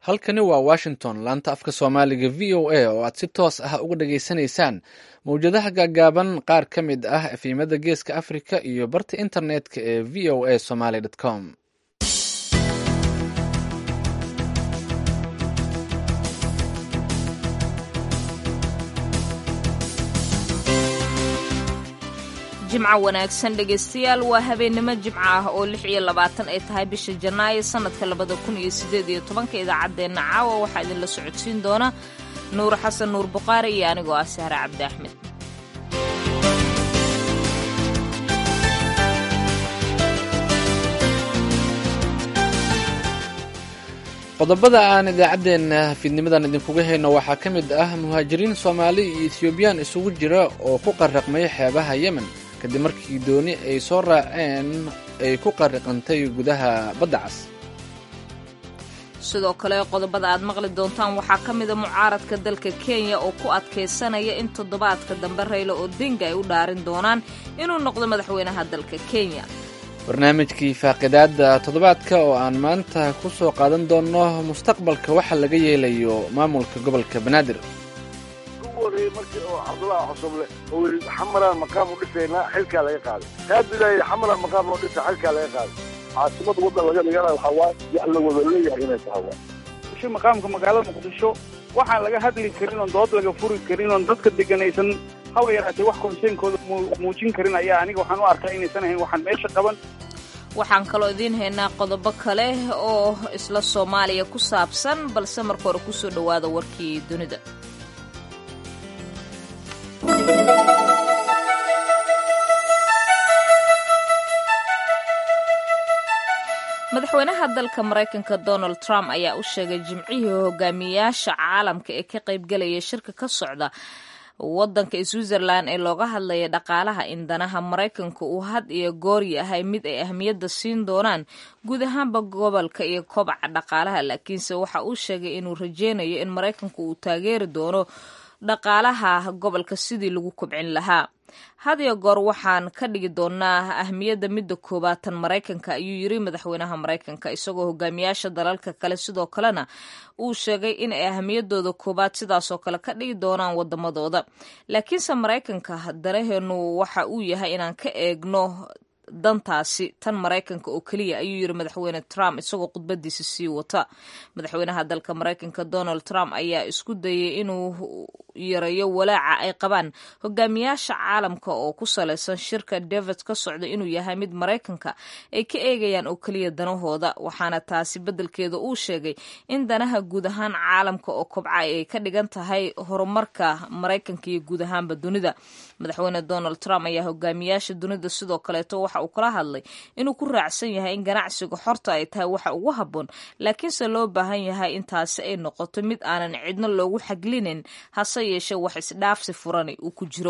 halkani waa washington laanta afka soomaaliga v o a oo aad si toos ah uga dhageysanaysaan mawjadaha gaagaaban qaar ka mid ah efimada geeska africa iyo barta internetka ee v o a somaly com jimco wanaagsan dhegaystayaal waa habeennimo jimco ah oo lix iyo labaatan ay tahay bisha janaayo sannadka labada kun iyo siddeed iyo tobanka idaacaddeenna caawa waxaa idinla socodsiin doona nuur xasan nuur buqaari iyo anigoo ah sahre cabdi axmed qodobada aan idaacaddeenna fiidnimadan idinkuga hayno waxaa ka mid ah muhaajiriin soomaali iyo ethioobiyaan isugu jira oo ku qarraqmay xeebaha yemen kadib markii dooni ay soo raaceen ay ku qarriqantay gudaha badda cas sidoo kale qodobada aad maqli doontaan waxaa ka mida mucaaradka dalka kenya oo ku adkaysanaya in toddobaadka dambe raylo odinga ay u dhaarin doonaan inuu noqdo madaxweynaha dalka kenya barnaamijkii faaqidaada toddobaadka oo aan maanta ku soo qaadan doonno mustaqbalka waxa laga yeelayo maamulka gobolka banaadir horreeyey markii oo cabdullahi xusuble oo yidhi xamalaan maqaam u dhisaynaa xilkaa laga qaaday kaadilaayay xamalaan maqaam loo dhisa xilkaa laga qaaday caasimada waddan laga dhigana waxaa waaye wax la wada leeyahay inay tahay waa shi maqaamka magaalada muqdisho waxaan laga hadli karin oon dood laga furi karin oon dadka deganaysan haba yaraatee wax konseynkooda muujin karin ayaa aniga waxaan u arkaa inaysan ahayn waxaan meesha qaban waxaan kaloo idiin haynaa qodobo kale oo isla soomaaliya ku saabsan balse marka hore kusoo dhowaada warkii dunida madaxweynaha dalka maraykanka donald trump ayaa u sheegay jimcihii hogaamiyayaasha caalamka ee ka qaybgelaya shirka ka socda wadanka switzerland ee looga hadlaya dhaqaalaha in danaha maraykanka uu had iyo goor yahay mid ay ahmiyadda siin doonaan guud ahaanba gobolka iyo kobaca dhaqaalaha laakiinse waxa uu sheegay inuu rajeynayo in maraykanku uu taageeri doono dhaqaalaha gobolka sidii lagu kobcin lahaa had iyo goor waxaan ka dhigi doonaa ahmiyadda midda koobaatan maraykanka ayuu yiri madaxweynaha maraykanka isagoo hogaamiyaasha dalalka kale sidoo kalena uu sheegay in ay ahmiyadooda koobaad sidaasoo kale ka dhigi doonaan wadamadooda laakiinse maraykanka danaheenu waxa uu yahay inaan ka eegno dantaasi tan maraykanka oo keliya ayuu yiri madaxweyne trump isagoo khudbadiisa sii wata madaxweynaha dalka maraykanka donald trump ayaa isku dayay inuu yareeyo walaaca ay qabaan hogaamiyaasha caalamka oo ku salaysan shirka david ka socda inuu yahay mid maraykanka ay ka eegayaan oo keliya danahooda waxaana taasi beddelkeeda uu sheegay in danaha guud ahaan caalamka oo kobca ay ka dhigan tahay horumarka maraykanka iyo guud ahaanba dunida madaxweyne donald trump ayaa hogaamiyaasha dunida sidoo kaleeto waxa uu kala hadlay inuu ku raacsan yahay in ganacsiga xorta ay tahay waxa ugu habboon laakiinse loo baahan yahay in taasi ay noqoto mid aanan cidno loogu xaglinin hase yeeshee wax isdhaafsi furani uu ku jiro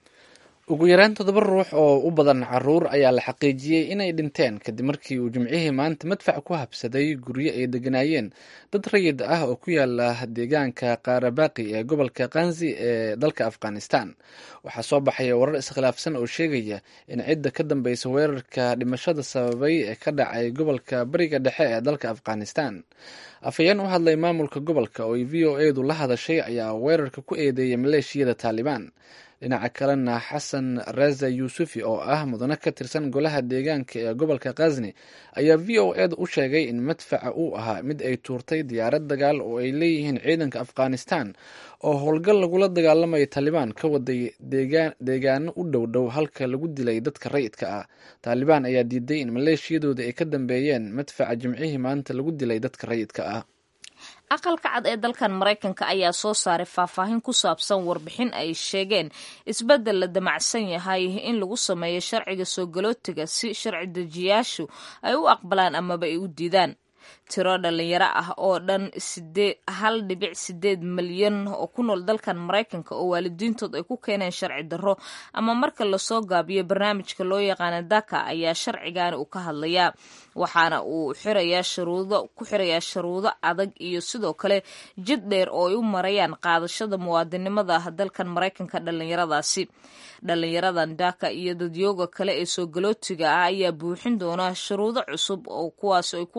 ugu yaraan toddoba ruux oo u badan caruur ayaa la xaqiijiyey inay dhinteen kadib markii uu jimcihii maanta madfac ku habsaday guryo ay deganaayeen dad rayid ah oo ku yaala deegaanka kaarabaaqi ee gobolka kanzi ee dalka afghanistan waxaa soo baxaya warar iskhilaafsan oo sheegaya in cidda ka dambeysa weerarka dhimashada sababay ee ka dhacay gobolka bariga dhexe ee dalka afghanistan afhayeen u hadlay maamulka gobolka oo v o edu la hadashay ayaa weerarka ku eedeeyay maleeshiyada taalibaan dhinaca kalena xasan reza yuusufi oo ah mudane ka tirsan golaha deegaanka ee gobolka khazni ayaa v o eda u sheegay in madfaca uu ahaa mid ay tuurtay diyaarad dagaal oo ay leeyihiin ciidanka afghanistan oo howlgal lagula dagaalamaya taalibaan ka waday deegaano u dhow dhow halka lagu dilay dadka rayidka ah taalibaan ayaa diiday in maleeshiyadooda ay ka dambeeyeen madfaca jimcihii maanta lagu dilay dadka rayidka ah aqalka cad ee dalkan maraykanka ayaa soo saaray faahfaahin ku saabsan warbixin ay sheegeen isbeddel la damacsan yahay in lagu sameeyo sharciga soo galootiga si sharci dejiyaashu ay u aqbalaan amaba ay u diidaan tiro dhalinyaro ah oo dhan hal dhibic sideed malyan oo ku nool dalkan maraykanka oo waalidiintood ay ku keeneen sharci darro ama marka lasoo gaabiyo barnaamijka loo yaqaana daka ayaa sharcigaani uu ka hadlayaa waxaana uu xirayaa shuruudo ku xirayaa shuruudo adag iyo sidoo kale jid dheer oo ay u marayaan qaadashada muwaadinimada dalkan maraykanka dhalinyaradaasi dhalinyaradan daka iyo dadyooga kale ee soo galootiga ah ayaa buuxin doona shuruudo cusub oo kuwaas ay ku qaadanayso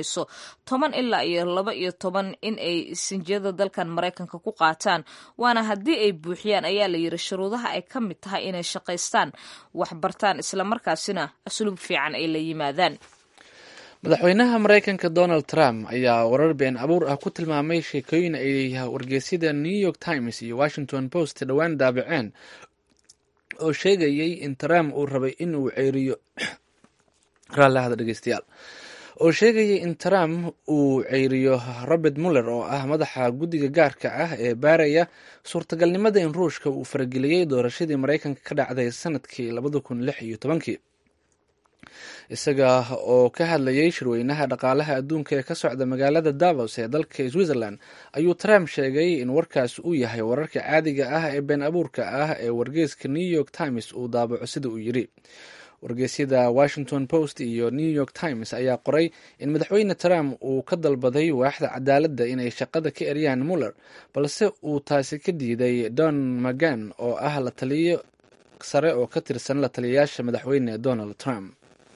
dhexayso toban ilaa iyo laba iyo toban in ay sinjiyada dalkan maraykanka ku qaataan waana haddii ay buuxiyaan ayaa la yidhi shuruudaha ay ka mid tahay inay shaqaystaan waxbartaan islamarkaasina asluub fiican ay la yimaadaan madaxweynaha maraykanka donald trump ayaa warar been abuur ah ku tilmaamay sheekooyin ay wargeysyada new york times iyo washington post dhowaan daabaceen oo sheegayay in trump uu rabay in uu ceeriyo raallahada dhegeystayaal oo sheegayay in trump uu ceyriyo robert muller oo ah madaxa guddiga gaarka ah ee baaraya suurtagalnimada in ruushka uu farageliyey doorashadii maraykanka ka dhacday sanadkii labada kun lix iyo tobankii isaga oo ka hadlayay shirweynaha dhaqaalaha adduunka ee ka socda magaalada davos ee dalka switzerland ayuu trump sheegay in warkaas uu yahay wararka caadiga ah ee been abuurka ah ee wargeyska new york times uu daabaco sida uu yidhi wargeysyada washington post iyo new york times ayaa qoray in madaxweyne trump uu ka dalbaday waaxda cadaaladda inay shaqada ka eryaan muller balse uu taasi ka diiday don magan oo ah la taliyo sare oo ka tirsan la taliyayaasha madaxweyne donald trump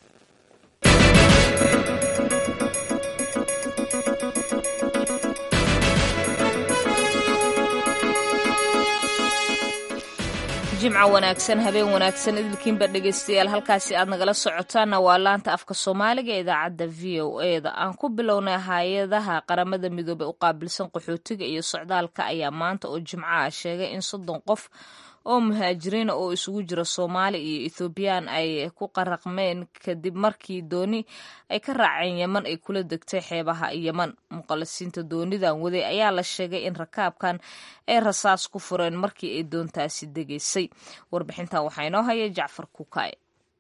jimco wanaagsan habeen wanaagsan idilkiinba dhegeystayaal halkaasi aad nagala socotaanna waa laanta afka soomaaliga ee idaacadda v o eda aan ku bilownay hay-adaha qaramada midoobey u qaabilsan qaxootiga iyo socdaalka ayaa maanta oo jimco ah sheegay in soddon qof oo muhaajiriina oo isugu jira soomaali iyo ethoobiyan ay ku qaraqmeen kadib markii dooni ay ka raaceen yeman ay kula degtay xeebaha yeman muqalisiinta doonidan waday ayaa la sheegay in rakaabkan ay rasaas ku fureen markii ay doontaasi degaysay warbixintan waxaa inoo haya jacfar kukaay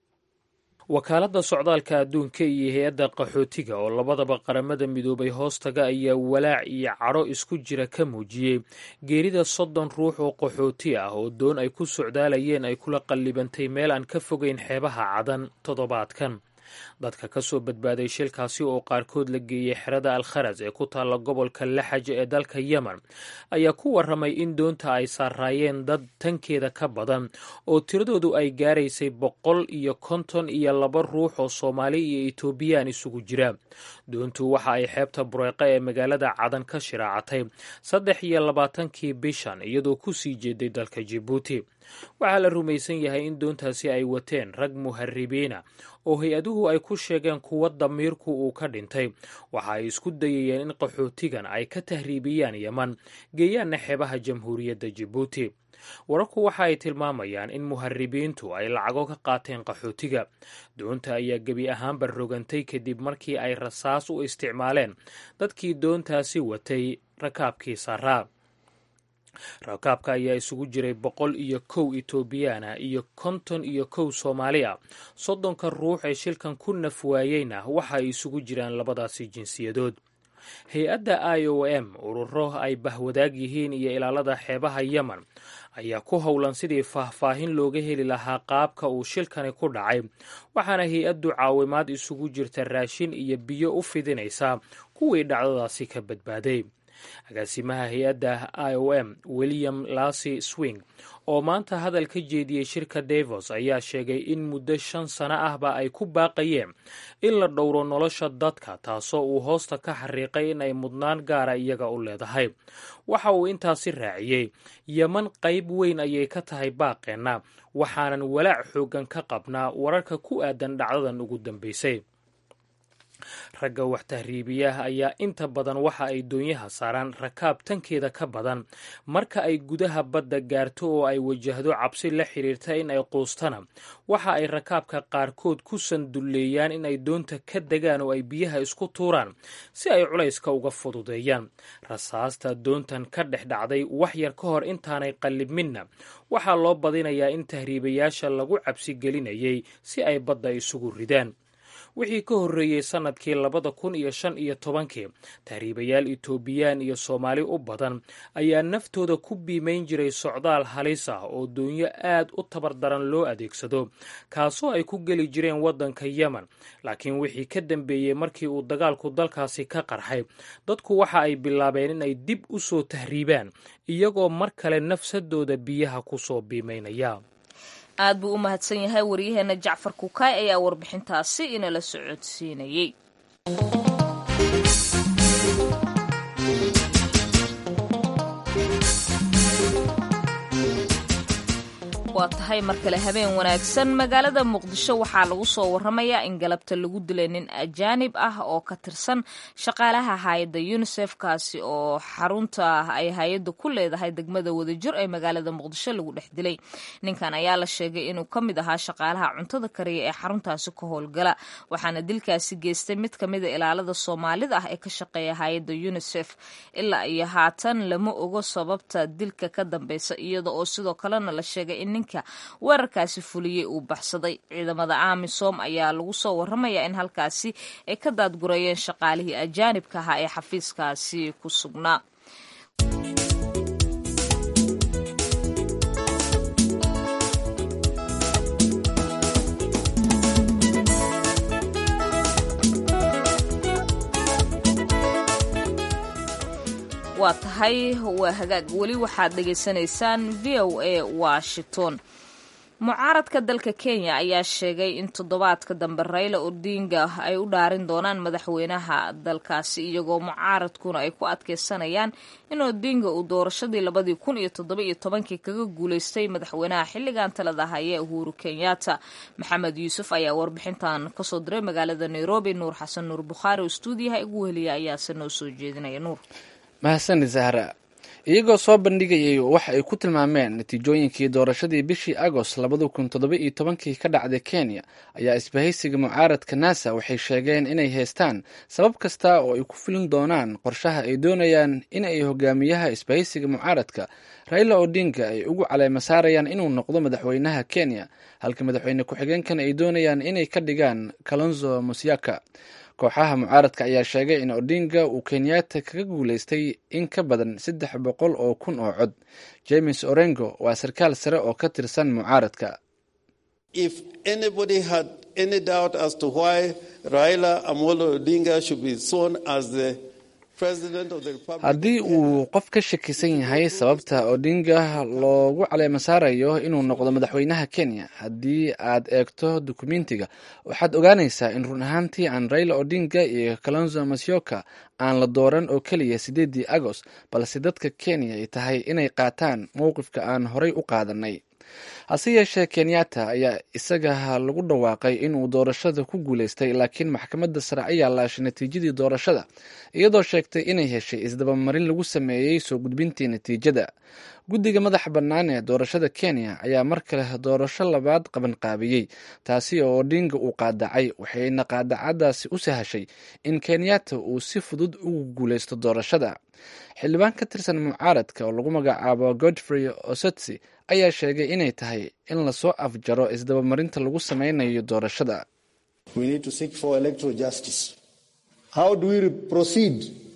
wakaaladda socdaalka adduunka iyo hay-adda qaxootiga oo labadaba qaramada midoobay hoostaga ayaa walaac iyo cadho isku jira ka muujiyey geerida soddon ruux oo qaxooti ah oo doon ay ku socdaalayeen ay kula qallibantay meel aan ka fogeyn xeebaha cadan toddobaadkan dadka ka soo badbaaday shilkaasi oo qaarkood la geeyey xerada alkharas ee ku taalla gobolka laxaj ee dalka yemen ayaa ku warramay in doonta ay saaraayeen dad tankeeda ka badan oo tiradoodu ay gaaraysay boqol iyo konton iyo laba ruux oo soomaali iyo etoobiyaan isugu jira doontu waxa ay xeebta bureeqa ee magaalada cadan ka shiraacatay saddex iyo labaatankii bishan iyadoo ku sii jeeday dalka jibuuti waxaa la rumaysan yahay in doontaasi ay wateen rag muharibiina oo hay-aduhu ay ku sheegeen kuwa damiirku uu ka dhintay waxa ay isku dayayeen in qaxootigan ay ka tahriibiyaan yeman geeyaanna xeebaha jamhuuriyadda jibuuti wararku waxa ay tilmaamayaan in muharibiintu ay lacago ka qaateen qaxootiga doonta ayaa gebi ahaanba rogantay kadib markii ay rasaas u isticmaaleen dadkii doontaasi watay rakaabkii saraa rakaabka ayaa isugu jiray boqol iyo kow etoobiyaana iyo konton iyo kow soomaali ah soddonka ruux ee shilkan ku naf waayeyna waxa ay isugu jiraan labadaasi jinsiyadood hay-adda i o m ururo ay bahwadaag yihiin iyo ilaalada xeebaha yemen ayaa ku howlan sidii faahfaahin looga heli lahaa qaabka uu shilkani ku dhacay waxaana hay-addu caawimaad isugu jirta raashin iyo biyo u fidinaysaa kuwii dhacdadaasi ka badbaaday agaasimaha hay-adda i o m william lasy swing oo maanta hadal ka jeediyey shirka davos ayaa sheegay in muddo shan sano ahba ay ku baaqayeen in la dhowro nolosha dadka taasoo uu hoosta ka xariiqay in ay mudnaan gaara iyaga u leedahay waxa uu intaasi raaciyey yeman qayb weyn ayay ka tahay baaqeenna waxaanan walaac xooggan ka qabnaa wararka ku aadan dhacdadan ugu dambaysay ragga wax tahriibiyaha ayaa inta badan waxa ay doonyaha saaraan rakaab tankeeda ka badan marka ay gudaha badda gaarto oo ay wajahdo cabsi la xiriirta in ay quustana waxa ay rakaabka qaarkood ku sandulleeyaan in ay doonta ka degaan oo ay biyaha isku tuuraan si ay culayska uga fududeeyaan rasaasta doontan ka dhex dhacday wax yar ka hor intaanay qallibminna waxaa loo badinayaa in tahriibayaasha lagu cabsi gelinayay si ay badda isugu ridaan wixii ka horreeyey sannadkii labada kun iyo shan iyo tobankii tahriibayaal etoobiyaan iyo soomaali u badan ayaa naftooda ku biimayn jiray socdaal halis ah oo doonyo aad u tabardaran loo adeegsado kaasoo ay ku geli jireen waddanka yemen laakiin wixii ka dambeeyey markii uu dagaalku dalkaasi ka qarxay dadku waxa ay bilaabeen in ay dib u soo tahriibaan iyagoo mar kale nafsadooda biyaha ku soo biimaynaya aad buu u mahadsan yahay waryaheena jacfar kukaay ayaa warbixintaasi inala socodsiinayey waa tahay mar kale habeen wanaagsan magaalada muqdisho waxaa lagu soo waramayaa in galabta lagu dilay nin ajaanib ah oo ka tirsan shaqaalaha hay-adda unisef kaasi oo xarunta ay hay-adda ku leedahay degmada wadajir ee magaalada muqdisho lagu dhex dilay ninkan ayaa la sheegay inuu ka mid ahaa shaqaalaha cuntada kariya ee xaruntaasi ka howlgala waxaana dilkaasi geystay mid kamida ilaalada soomaalida ah ee ka shaqeeya hay-adda unisef ilaa iyo haatan lama ogo sababta dilka ka dambeysa iyada oo sidoo kalena la sheegay in ninka weerarkaasi fuliyey uu baxsaday ciidamada amisom ayaa lagu soo waramayaa in halkaasi ay ka daadgurayeen shaqaalihii ajaanibka ahaa ee xafiiskaasi ku sugnaa waa tahay waa hagaag weli waxaad dhegaysanaysaan v o a washington mucaaradka dalka kenya ayaa sheegay in toddobaadka dambe rayla odinga ay u dhaarin doonaan madaxweynaha dalkaasi iyagoo mucaaradkuna ay ku adkeysanayaan in odinga uu doorashadii labadii kun iyo toddoba iyo tobankii kaga guuleystay madaxweynaha xilligan talada haya uhuru kenyatta maxamed yuusuf ayaa warbixintan kasoo diray magaalada nairobi nuur xasan nuur bukhaari oo stuudiyaha igu weheliya ayaase noo soo jeedinaya nuur mahadsanid zahra iyagoo soo bandhigayay waxa ay ku tilmaameen natiijooyinkii doorashadii bishii agost labada kun toddoba iyo tobankii ka dhacday kenya ayaa isbahaysiga mucaaradka nasa waxay sheegeen inay haystaan sabab kasta oo ay ku filin doonaan qorshaha ay doonayaan in ay hogaamiyaha isbahaysiga mucaaradka raila odinga ay ugu caleema saarayaan inuu noqdo madaxweynaha kenya halka madaxweyne ku-xigeenkan ay doonayaan inay ka dhigaan kalonzo musyaka kooxaha mucaaradka ayaa sheegay in odinga uu kenyatta kaga guuleystay in ka badan saddex boqol oo kun oo cod james orengo waa sarkaal sare oo ka tirsan mucaaradka If anybody had any doubt as to why Raila Amolo Odinga should be sworn as the president of the republic, haddii uu qof ka shakisan yahay sababta odinga loogu caleema saarayo inuu noqdo madaxweynaha kenya haddii aad eegto dukumentiga waxaad ogaanaysaa in run ahaantii aan raila odinga iyo kalonzo masyoka aan la dooran oo keliya sideedii agost balse dadka kenya ay tahay inay qaataan mowqifka aan horay u qaadanay hase yeeshee kenyatta ayaa isaga lagu dhawaaqay inuu doorashada ku guuleystay laakiin maxkamadda sare ayaa laashay natiijadii doorashada iyadoo sheegtay inay heshay isdabamarin lagu sameeyey soo gudbintii natiijada guddiga madaxa bannaan ee doorashada kenya ayaa mar kale doorasho labaad qabanqaabiyey taasi oo odinga uu qaadacay waxayna qaadacadaasi u sahashay in kenyatta uu si fudud ugu guuleysto doorashada xildhibaan ka tirsan mucaaradka oo lagu magacaabo godfrey osotsi ayaa sheegay inay tahay in lasoo afjaro isdabamarinta lagu sameynayo doorashada We need to seek for electoral justice. How do we proceed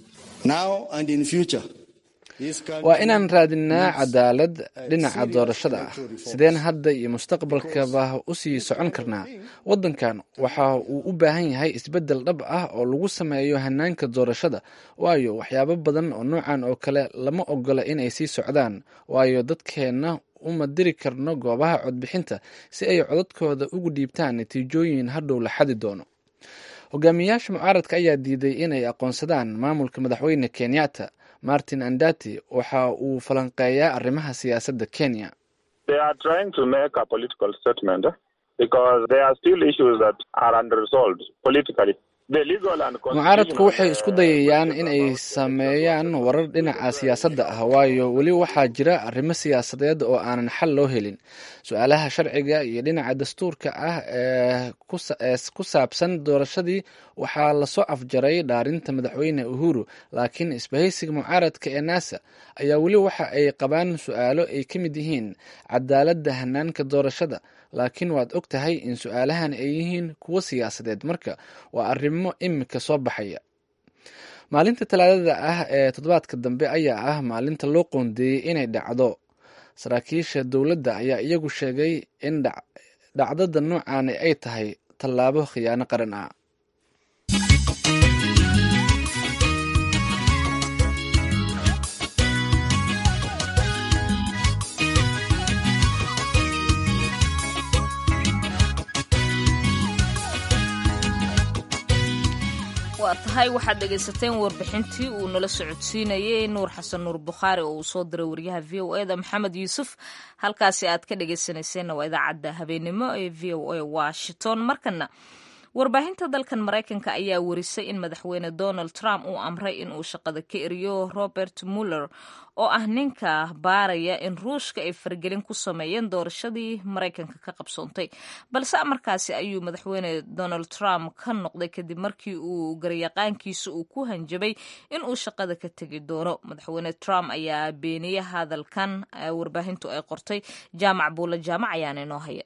now and in future? This country waa inaan raadinaa needs cadaalad a dhinaca serious doorashada ah electoral reforms. sideen hadda iyo mustaqbalkaba usii socon karnaa waddankan waxa uu u baahan yahay isbeddel dhab ah oo lagu sameeyo hanaanka doorashada waayo waxyaabo badan oo noocan oo kale lama ogola inay sii socdaan waayo dadkeenna uma diri karno goobaha codbixinta si ay codadkooda ugu dhiibtaan natiijooyin hadhow la xadi doono hogaamiyayaasha mucaaradka ayaa diiday inay aqoonsadaan maamulka madaxweyne kenyatta martin andati waxa uu falanqeeyaa arrimaha siyaasadda kenya They are trying to make a political statement eh, because there are still issues that are unresolved politically. The legal and mucaaradku waxay isku constitutional, dayayaan uh, inay sameeyaan warar dhinaca siyaasadda ah waayo weli waxaa jira arrimo siyaasadeed oo aanan xal loo helin su-aalaha sharciga iyo dhinaca dastuurka ah ee ku sa- ee ku saabsan doorashadii waxaa lasoo afjaray dhaarinta madaxweyne uhuru laakiin isbahaysiga mucaaradka ee nasa ayaa weli waxa ay qabaan su-aalo ay ka mid yihiin cadaaladda hanaanka doorashada laakiin waad og tahay in su-aalahan ay yihiin kuwo siyaasadeed marka waa arrimo imika soo baxaya maalinta talaadada ah ee toddobaadka dambe ayaa ah maalinta loo qoondeeyey inay dhacdo saraakiisha dowladda ayaa iyagu sheegay in dhac- dhacdada noocaani ay tahay tallaabo khiyaano qaran ah waa waa tahay waxaad dhegaysateen warbixintii uu nala socodsiinayey nuur xasan nuur bukhaari oo uu soo diray wariyaha v o e da maxamed yuusuf halkaasi aad ka dhegaysanayseena waa idaacadda habeenimo ee v o a washington markana warbaahinta dalkan maraykanka ayaa warisay in madaxweyne donald trump uu amray in uu shaqada ka eriyo robert muller oo ah ninka baaraya in ruushka ay faragelin ku sameeyeen doorashadii maraykanka ka qabsoontay balse amarkaasi ayuu madaxweyne donald trump ka noqday kadib markii uu garyaqaankiisa uu ku hanjabay in uu shaqada ka tegi doono madaxweyne trump ayaa beeniyey hadalkan warbaahintu ay qortay jaamac buulla jaamac ayaana inoo haya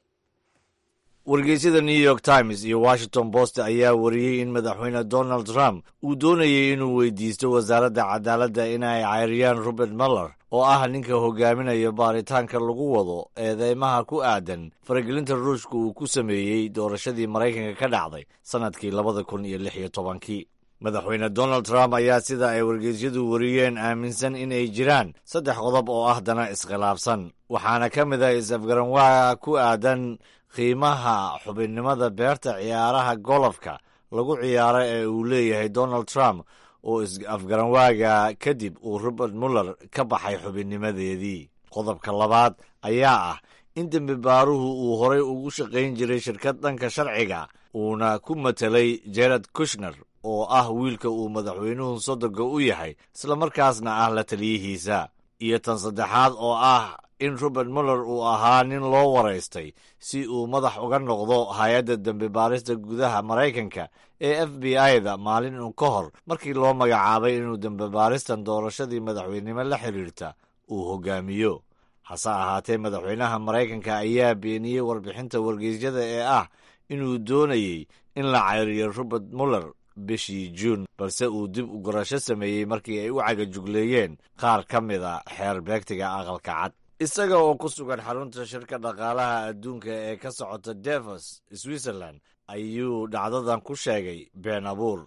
wargeysyada new york times iyo washington post ayaa wariyey in madaxweyne donald trump uu doonayay inuu weydiisto wasaaradda cadaaladda inay cayriyaan robert muller oo ah ninka hogaaminaya baaritaanka lagu wado eedeymaha ku aadan faragelinta ruushka uu ku sameeyey doorashadii maraykanka ka dhacday sannadkii labada kun iyo lix iyo tobankii madaxweyne donald trump ayaa sida ay wargeysyadu wariyeen aaminsan in ay jiraan saddex qodob oo ah dana iskhilaafsan waxaana ka mid ah is-afgaranwaa ku aadan qiimaha xubinnimada beerta ciyaaraha golofka lagu ciyaaro ee uu leeyahay donald trump oo is-afgaranwaaga kadib uu robert muller ka baxay xubinnimadeedii qodobka labaad ayaa ah in dembi baaruhu uu horay ugu shaqayn jiray shirkad dhanka sharciga uuna ku matelay jared kushner oo ah wiilka uu madaxweynuhu sodoga u yahay islamarkaasna ah la taliyihiisa iyo tan saddexaad oo ah in robert muller uu ahaa nin loo waraystay si uu madax uga noqdo hay-adda dembi baarista gudaha maraykanka ee f b i-da maalin un ka hor markii loo magacaabay inuu dembi baaristan doorashadii madaxweynimo la xidhiirta uu hogaamiyo hase ahaatee madaxweynaha maraykanka ayaa beeniyey warbixinta wargeysyada ee ah inuu doonayey in la cayriyo robert muller bishii juun balse uu dib u gurasho sameeyey markii ay u cagajugleeyeen qaar ka mida xeer beegtiga aqalka cad isaga oo ku sugan xarunta shirka dhaqaalaha adduunka ee ka socota devos switzerland ayuu dhacdadan ku sheegay been abuur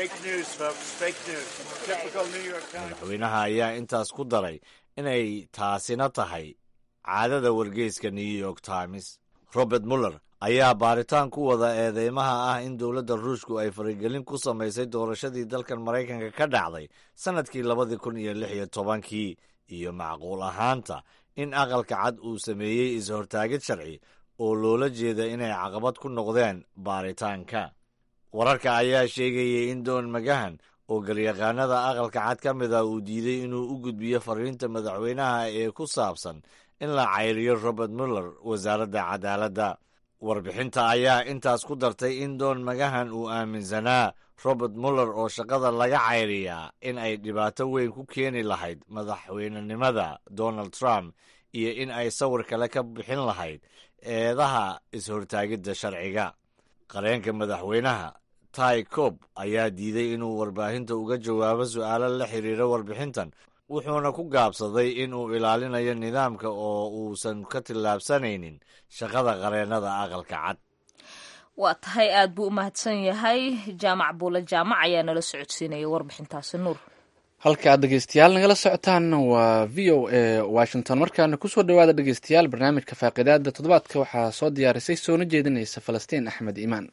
madaxweynaha ayaa intaas ku daray inay taasina tahay caadada wargeyska new york times robert muller ayaa baaritaan ku wada eedeymaha ah in dowladda ruushku ay faragelin ku samaysay doorashadii dalkan maraykanka ka dhacday sannadkii labadii kun iyo lix iyo tobankii iyo macquul ahaanta in aqalka cad uu sameeyey is-hortaagid sharci oo loola jeeda inay caqabad ku noqdeen baaritaanka wararka ayaa sheegayay in doon magahan oo galyaqaanada aqalka cad ka mid ah uu diiday inuu u gudbiyo fariinta madaxweynaha ee ku saabsan in la cayriyo robert muller wasaaradda cadaaladda warbixinta ayaa intaas ku dartay in doon magahan uu aaminsanaa robert muller oo shaqada laga cayriyaa in ay dhibaato weyn ku keeni lahayd madaxweynenimada donald trump iyo in ay sawir kale ka bixin lahayd eedaha is-hortaagidda sharciga qareenka madaxweynaha ty cob ayaa diiday inuu warbaahinta uga jawaabo su'aalo la xiriira warbixintan wuxuuna ku gaabsaday in uu ilaalinayo nidaamka oo uusan ka tillaabsanaynin shaqada qareennada aqalka cad waa tahay aad buu u mahadsan yahay jaamac buule jaamac ayaa nala socodsiinaya warbixintaasi nuur halka aad dhegeystayaal nagala socotaan waa v o a washington markaana kusoo dhawaada dhegeystayaal barnaamijka faaqidaada toddobaadka waxaa soo diyaarisay soona jeedinaysa falastiin axmed iimaan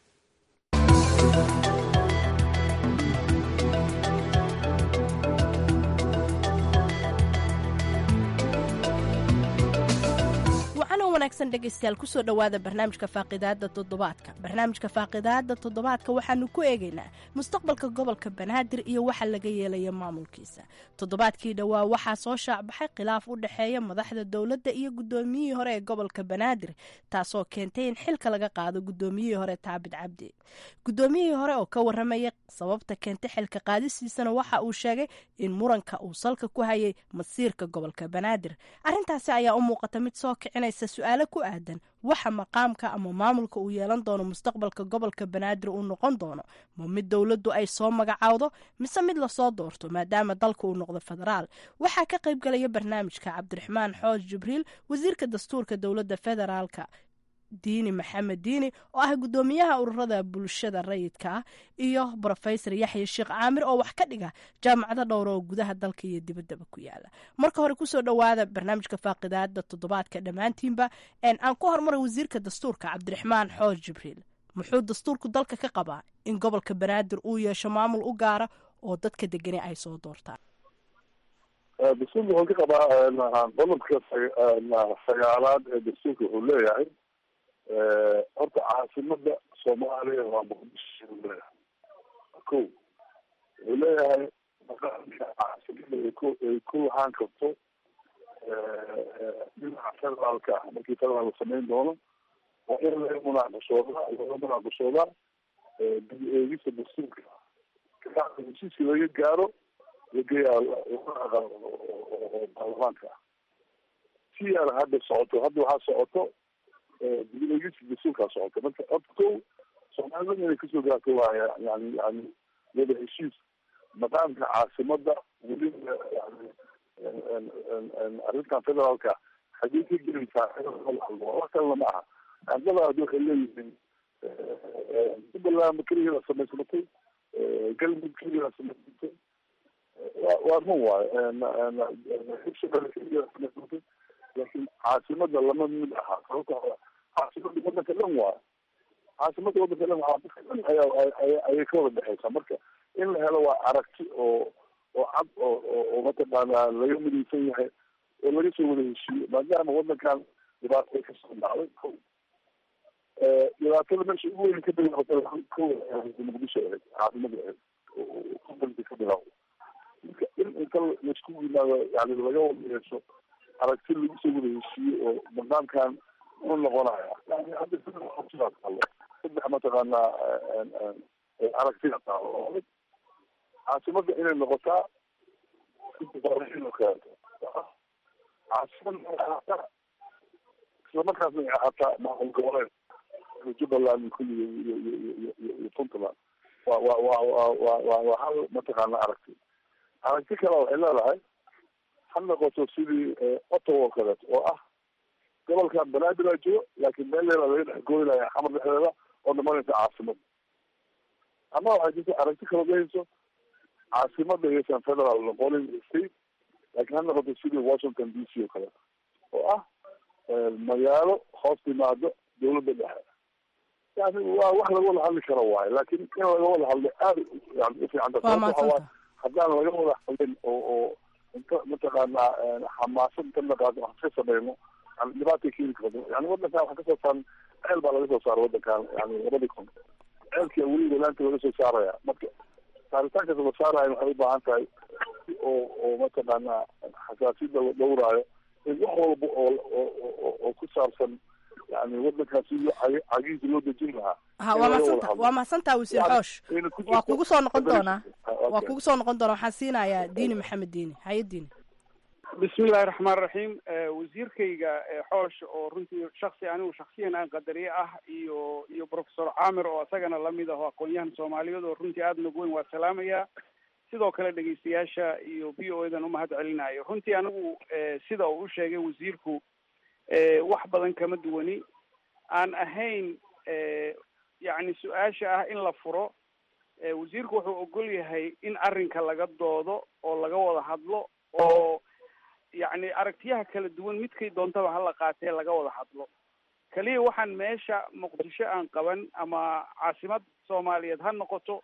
wanaagsan dhegaystayaal kusoo dhowaada barnaamijka faaqidaada toddobaadka barnaamijka faaqidaada toddobaadka waxaanu ku eegaynaa mustaqbalka gobolka banaadir iyo waxa laga yeelaya maamulkiisa toddobaadkii dhowaa waxaa soo shaacbaxay khilaaf u dhexeeya madaxda dowladda iyo guddoomiyihii hore ee gobolka banaadir taasoo keentay in xilka laga qaado guddoomiyihii hore taabid cabdi guddoomiyihii hore oo ka waramaya sababta keentay xilka qaadisiisana waxa uu sheegay in muranka uu salka ku hayay masiirka gobolka banaadir arintaasi ayaa u muuqata mid soo kicinaysa su-aalo ku aadan waxa maqaamka ama maamulka uu yeelan doono mustaqbalka gobolka banaadir uu noqon doono ma mid dowladdu ay soo magacaawdo mise mid lasoo doorto maadaama dalka uu noqdo federaal waxaa ka qaybgalaya barnaamijka cabdiraxmaan xooj jibriil wasiirka dastuurka dowladda federaalka diini maxamed diini oo ah guddoomiyaha ururada bulshada rayidka ah iyo brofesor yaxya sheekh caamir oo wax ka dhiga jaamacado dhowr oo gudaha dalka iyo dibaddaba ku yaala marka hore kusoo dhowaada barnaamijka faaqidaada toddobaadka dhammaantiinba aan ku horumara wasiirka dastuurka cabdiraxmaan xooj jibriil muxuu dastuurku dalka ka qabaa in gobolka banaadir uu yeesho maamul u gaara oo dadka degani ay soo doortaan dastuurka wuxuu ka qabaa qodobka sagaalaad ee dastuurka wuxuu leeyahay horta caasimada soomaaliya waa muqdisho uu leeyahay ko wuxuu leeyahay maqaamka caasimada ay ku ay ku lahaan karto dhinaca federaalka ah markii federaal la samayn doono waa in laga munaaqashoodaa laga munaaqashoodaa dib eegista dastuurka heshiiskii laga gaaro lageeyaa oo baarlamaanka ah si aan hadda socoto hadda waxaa socoto dib eegista dastuurkaa socoto marka horta ko soomaalida inay kasoo gaarto waaya yani yani wada heshiis maqaamka caasimada weliba yani arrintan federaalka xagee ka gelaysaa wax kalena ma aha andada hadda waxay leeyihiin jubbaland keligeeda samaysmatay galmud keligeeda samaysmatay wa waa run waayo hirshabelle keligeeda samaysmatay laakiin caasimada lama mid aha sababta caasimada wadanka dhan waayo caasimada wadanka dhan wadanka dhan ayaa ayay ka wada dhexeysaa marka in la helo waa aragti oo oo cad oo oo mataqaana laga midaysan yahay oo laga soo wada heshiiyo maadaama wadankan dhibaato ay kasoo dhacday ko dhibaatada meesha ugu weyn ka bilaabata ko muqdisho ahayd caasimada ahayd gobolka ka bilaabo marka in inta laisku yimaado yani laga wada yeesho aragti lagu soo wada heshiiyo oo nidaamkan u noqonaya yani hadda sidaa taalo saddex mataqaana aragtida taalo oo caasimada inay noqotaa oo kaleeto caasimada ahaataa islamarkaasna ay ahaataa maamul goboleed jubbaland kulli iyo iyo iyo iyo iyo puntland wa wa wa wa wa wa waa hal mataqaana aragti aragti kale waxay leedahay ha noqoto sidii ottawa oo kaleeto oo ah gobolkan banaadir aa jiro laakiin meel leela laga dhex gooynaya xamar dhexdeeda oo dhamanaysa caasimada ama waxay jirta aragti kale dhehayso caasimada iyaysan federal noqonin state laakiin ha noqoto sidii washington d c oo kaleeto oo ah magaalo hoos timaado dawladda dhexe yani waa wax laga wada hadli karo waayo laakiin in laga wada hadlo aada yani ufiicanta sababta haddaan laga wada hadlin oo oo inta mataqaana xamaasad inta naqaado wax ka sameyno yani dhibaatay keeni karto yani wadankan waxa kasoo saaran ceel baa laga soo saara wadankan yani labadii kun ceelkia weliba laanta laga soo saaraya marka saaritaankaas la saarayo waxay u baahan tahay oo oo mataqaana xasaasiyada la dhowraayo in wax walba oo oo oo ku saabsan yani wadankaasi cagihiisa loo dejin lahaa ha waa madsanta waa mahadsantaa wasiir xoosh waa kugu soo noqon doonaa waa kugu soo noqon doonaa waxaan siinayaa diini maxamed diini haye diini bismillahi raxmaan raxiim wasiirkayga xoosh oo runtii shaksi anigu shaksiyan aan qadariye ah iyo iyo professor caamir oo isagana lamid ah oo aqoon-yahan soomaaliyeed oo runtii aada nog weyn waa salaamaya sidoo kale dhegeystayaasha iyo b o edan umahad celinayo runtii anigu sida uu u sheegay wasiirku wax badan kama duwani aan ahayn yacni su-aasha ah in la furo wasiirku wuxuu ogol yahay in arrinka laga doodo oo laga wada hadlo oo yacni aragtiyaha kala duwan midkay doontaba hala qaatee laga wada hadlo keliya waxaan meesha muqdisho aan qaban ama caasimad soomaaliyeed ha noqoto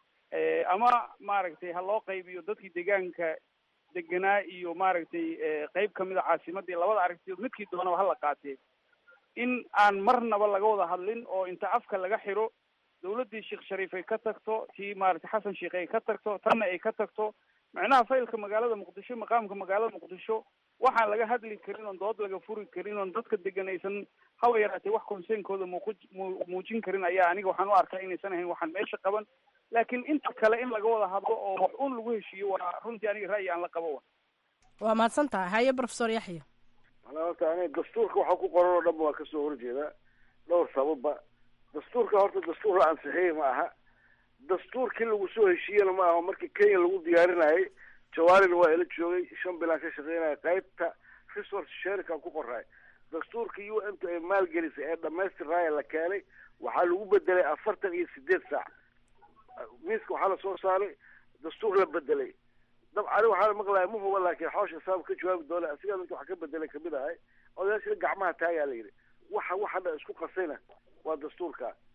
ama maaragtay ha loo qaybiyo dadkii deegaanka deganaa iyo maaragtay qeyb kamid a caasimadii labada aragtiyood midkii doonaba hala qaatee in aan marnaba laga wada hadlin oo inta afka laga xiro dawladdii sheekh shariif ay ka tagto tii maaragtay xasan sheekh ay ka tagto tanna ay ka tagto macnaha faylka magaalada muqdisho maqaamka magaalada muqdisho waxaan laga hadli karin oon dood laga furi karin oon dadka degan aysan haba yaraatee wax conseynkooda muuqu muujin karin ayaa aniga waxaan u arkaa inaysan ahayn waxaan meesha qaban laakiin inta kale in laga wada hadlo oo wax un lagu heshiiyo waa runtii aniga ra'yi aan la qabo wa waa mahadsan tahay haye professor yaxya manaa horta ani dastuurka waxa ku qoran oo dhan waa kasoo horjeeda dhowr sababba dastuurka horta dastuur la ansixiyey ma aha dastuurkii lagu soo heshiiyena ma aha markii kenya lagu diyaarinayay jawaarina waa ila joogay shan bilaan ka shaqeynaya qaybta resource sharika ku qoray dastuurka u n t ay maalgelisay ee dhamaystiraya la keenay waxaa lagu bedelay afartan iyo sideed saac miiska waxaa lasoo saaray dastuur la bedelay dabcani waxaa maqlaya ma huba laakiin xawsha saab ka jawaabi doona asigaa midka wax ka bedelay kamid ahay odayaashina gacmaha taagaa la yidhi waxa waxa dhan isku qasayna waa dastuurka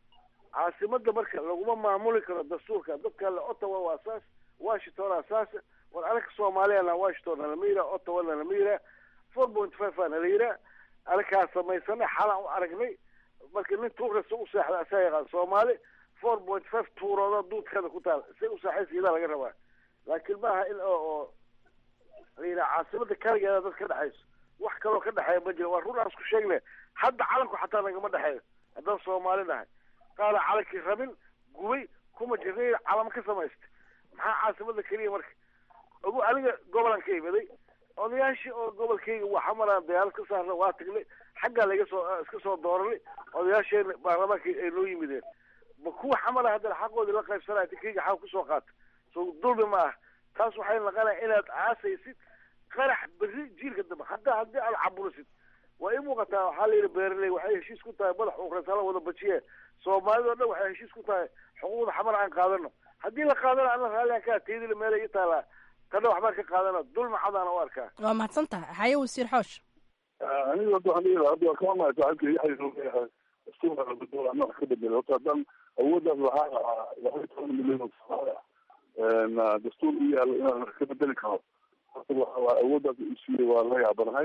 caasimada marka laguma maamuli karo dastuurka dadka le ottawa waa saas washington saas war anaka soomaaliyana washington nalama yiraa ottawa nalama yiraa four point five aa nala yiraa anakaa samaysana xalaan u aragnay marka nin tuurkasta u seexda asaa yaqaan soomaali four point five tuurooda duudkeeda ku taal say u saaxaysiidaa laga rabaa laakiin maaha in oo oo la yidhaha caasimada kaligeeda dad ka dhexayso wax kaloo ka dhexeeya ma jiro waa run aan isku sheegne hadda calanku xataa nagama dhexeeyo haddaan soomaali nahay qaala calankii rabin gubay kuma jirnay calamo ka samaysta maxaa caasimada keliya marka ogu aniga gobolan ka imiday odayaashii oo gobolkayga waxa maraan diyaarad ka saarna waa tagnay xaggaa laga soo iska soo dooranay odayaasheena baarlamaanka ay noo yimideen ma kuwa xamala haddana xaqoodii la qaybsanaya tikayga xaq kusoo qaata so dulmi ma ah taas waxay naqanaya inaad aasaysid qarax berri jiilka dambe hadda haddii aad caburisid waa ii muuqataa waxaa la yidhi beeraley waxay heshiis ku tahay madax uqreysala wada bajiye soomaalida o dhan waxay heshiis ku tahay xuquuqda xamar aan qaadano haddii la qaadana ana raallian kaa teedila meelay ii taalaa kana waxbaan ka qaadana dulmi cadaana u arkaa waa mahadsan tahay haye wasiir xoosh aniga hadda waxaan leeyahay hadda waa kama mahad saaxiibka yaxya inuu leeyahay dastuurka la bedelo ama wax ka bedelo horta haddaan awooddaas lahaa laba iyo toban milyan oo soomaali ah dastuur u yaalo inaan wax ka bedeli karo horta waa awooddaas uu siiyey waa la yaabanahay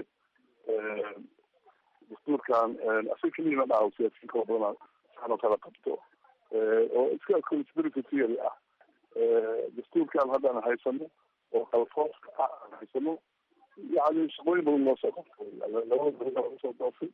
dastuurkan asaga keliya ma dhaha siyaasiyiin kala badan saanoo kala qabto oo iska conspiracy theory ah dastuurkan haddaan haysano oo kalfooska ah aan haysano yani shaqooyin badan loo soo qabtay labada beri lagu soo doofay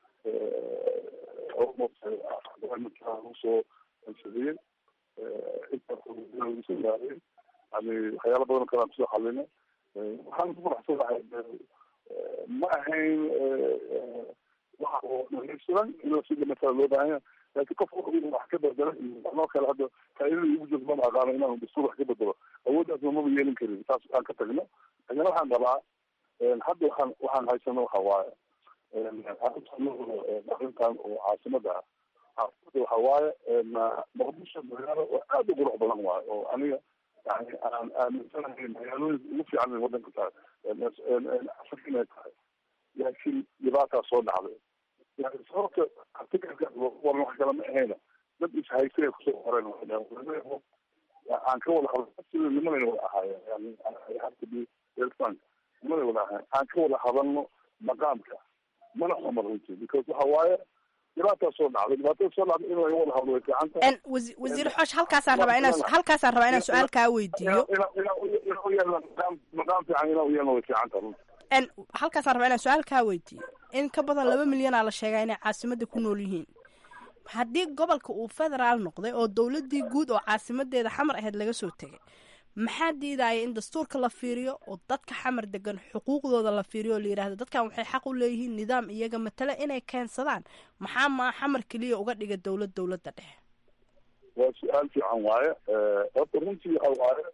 lagu soo ansadiyey intaas lagu soo gaariyey yani waxyaala badan kalaan kusoo xalinay waxaan ku faraxsanahay ma ahayn waxa oo dhamaystiran in sida matala loo baahan yahay laakiin qof wax ka bedelay anoo kale hadda faaidada igu jirto mama aqaano inaan dastuur wax ka bedelo awooddaasna maba yeelin karin taas aan ka tagno laakiin waxaan rabaa hadda waxaan waxaan haysano waxa waaye arrintan oo caasimada ah caasimada waxa waaye muqdisho magaalo oo aad u qurux badan waaye oo aniga yani aan aaminsanahay magaalooyinka ugu fiican wadanka tahay afrika inay tahay laakiin dhibaataa soo dhacday yani sababta artikalka waran wax kale ma ahayna dad ishaystay kusoo qoreen aan ka wada hadlo sida nimanay wada ahaayeen yani hata bi elfan nimanay wada ahaayeen aan ka wada hadalno maqaamka mana xuma runtii because waxa waaye dhibaataa soo dhacday dhibaatada soo dhacday in laga wada hadlo way fiican tahay wasiir xoosh halkaasaan rabaa inaan halkaasaan rabaa inaan su-aal kaa weydiiyo maqaam fiican inaa uyeelna way fiican tahay runtii halkaasaan rabaa inaan su-aal kaa weydiiyo in ka badan laba milyanaa la sheegaa inay caasimada ku nool yihiin haddii gobolka uu federaal noqday oo dowladii guud oo caasimadeeda xamar ahayd laga soo tegay maxaa diidaya in dastuurka la fiiriyo oo dadka xamar degan xuquuqdooda la fiiriyo oo la yidhahdo dadkan waxay xaq u leeyihiin nidaam iyaga matale inay keensadaan maxaa maa xamar keliya uga dhiga dowlad dowladda dhexe waa su-aal fiican waaye horta runtii waxa waaye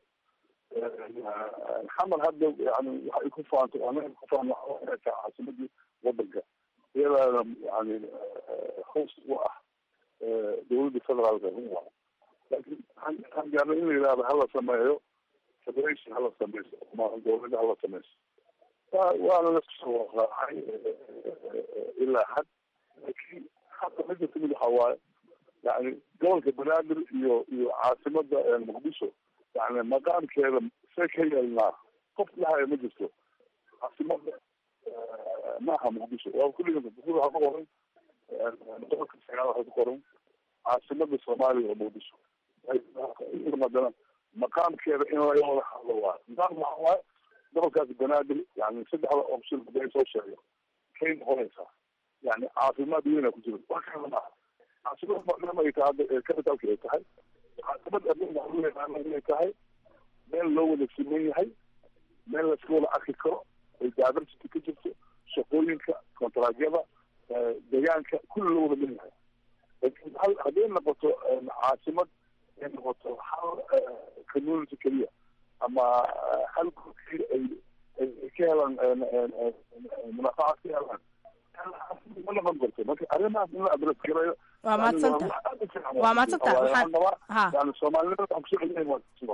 xamar hadda yani waxay ku faantay anaga ku faan inay tahay caasimadii wadanka iyadaana yani hoos u ah dowladda federaalka run waayo laakiin waxaan gaarnay in la yidhahdo hala sameeyo federation hala sameyso ma dowladda hala sameyso waana la soo raacay ilaa had laakiin hadda mida timid waxa waaye yani gobolka banaadir iyo iyo caasimada muqdisho yani maqaamkeeda see ka yeelnaa qof dhahaya ma jirto caasimada ma aha muqdisho waa kulliga waxaa ku qoran gobolka sagaal waxaa ku qoran caasimada soomaaliya oo muqdisho haddana maqaamkeeda in laga wada hadlo waayo maqaamka waxa waaye gobolkaasi banaadir yani saddexda option haday soo sheego kay noqonaysaa yani caafimaad weyna ku jiro wax kale maaha caasimada maadaama ay tahay hadda capitalka ay tahay caasimada adduunka inay tahay meel loo wada siman yahay meel laska wada arki karo ay diversity ka jirto shaqooyinka kontraagyada deegaanka kulli loo wada dhan yahay laakiin hal hadday noqoto caasimad ay noqoto hal community keliya ama hal keliya ay ay ka helaan munaafacaad ka helaan ma noqon karto marka arrimahaas in la adres garayo waa mahadsanta waa mahadsanta waxaan ha yani soomaalinimada waxaan kusoo celinayn waa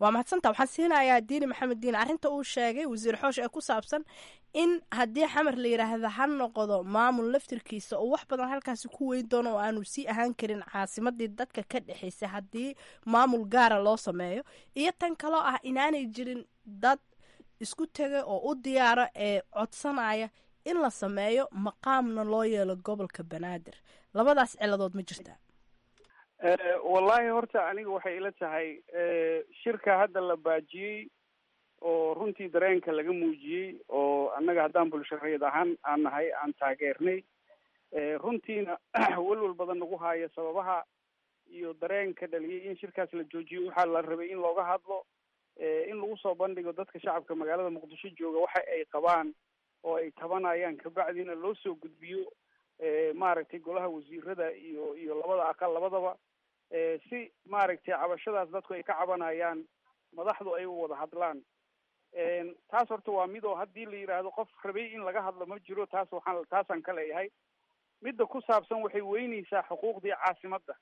waa mahadsanta waxaan siinayaa diini maxamed diin arrinta uu sheegay wasiir xoosh ee ku saabsan in haddii xamar la yidhaahda ha noqdo maamul laftirkiisa oo wax badan halkaasi ku weyn doono oo aanu sii ahaan karin caasimadii dadka ka dhexaysay haddii maamul gaara loo sameeyo iyo tan kaloo ah inaanay jirin dad isku tegay oo u diyaara ee codsanaya in la sameeyo maqaamna loo yeelo gobolka banaadir labadaas ciladood ma jirtaa wallahi horta aniga waxay ila tahay shirka hadda la baajiyey oo runtii dareenka laga muujiyey oo annaga haddaan bulshareed ahaan aan nahay aan taageernay runtiina welwel badan nagu haya sababaha iyo dareenka dhaliyay in shirkaas la joojiyo waxaa la rabay in looga hadlo in lagu soo bandhigo dadka shacabka magaalada muqdisho jooga waxa ay qabaan oo ay tabanayaan kabacdina loo soo gudbiyo maaragtay golaha wasiirada iyo iyo labada aqal labadaba si maaragtay cabashadaas dadku ay ka cabanayaan madaxdu ay u wada hadlaan taas horta waa mid oo haddii la yidhaahdo qof rabay in laga hadlo ma jiro taas waxaan taasaan ka leeyahay midda ku saabsan waxay weyneysaa xuquuqdii caasimadda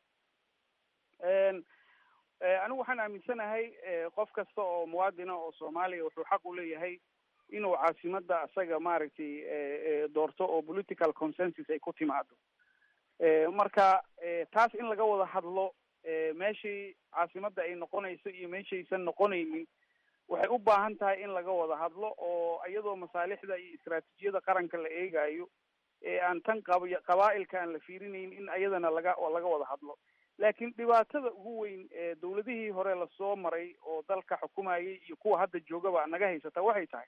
anigu waxaan aaminsanahay qof kasta oo muwaadina oo soomaaliya wuxuu xaq u leeyahay inuu caasimadda isaga maaragtay doorto oo political consensus ay ku timaado marka taas in laga wada hadlo meeshii caasimadda ay noqonayso iyo meeshaysan noqonaynin waxay u baahan tahay in laga wada hadlo oo iyadoo masaalixda iyo istaraatiijiyada qaranka la eegayo ee aan tan qab qabaa-ilka aan la fiirinayn in ayadana laga laga wada hadlo laakiin dhibaatada ugu weyn ee dawladihii hore lasoo maray oo dalka xukumayay iyo kuwa hadda joogaba naga haysata waxay tahay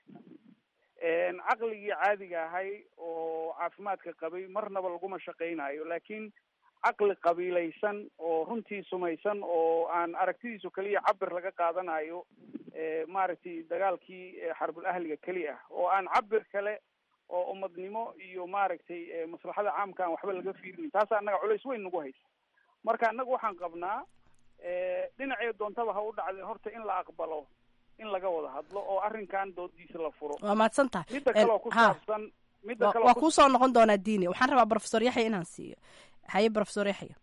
caqligii caadiga ahay oo caafimaadka qabay marnaba laguma shaqaynayo laakiin caqli qabiilaysan oo runtii sumaysan oo aan aragtidiisu keliya cabir laga qaadanayo maaragtay dagaalkii xarbul ahliga keli ah oo aan cabir kale oo umadnimo iyo maaragtay maslaxada caamka aan waxba laga fiirinin taasa annaga culays weyn nagu haysa marka annaga waxaan qabnaa dhinacee doontaba ha u dhacday horta in la aqbalo in laga wada hadlo oo arrinkan doodiisa la furo waa mahadsan tahay midda kaleo ku saabsan midda kaleo waa kuusoo noqon doonaa diini waxaan rabaa professor yaxya inaan siiyo haye professor yaxya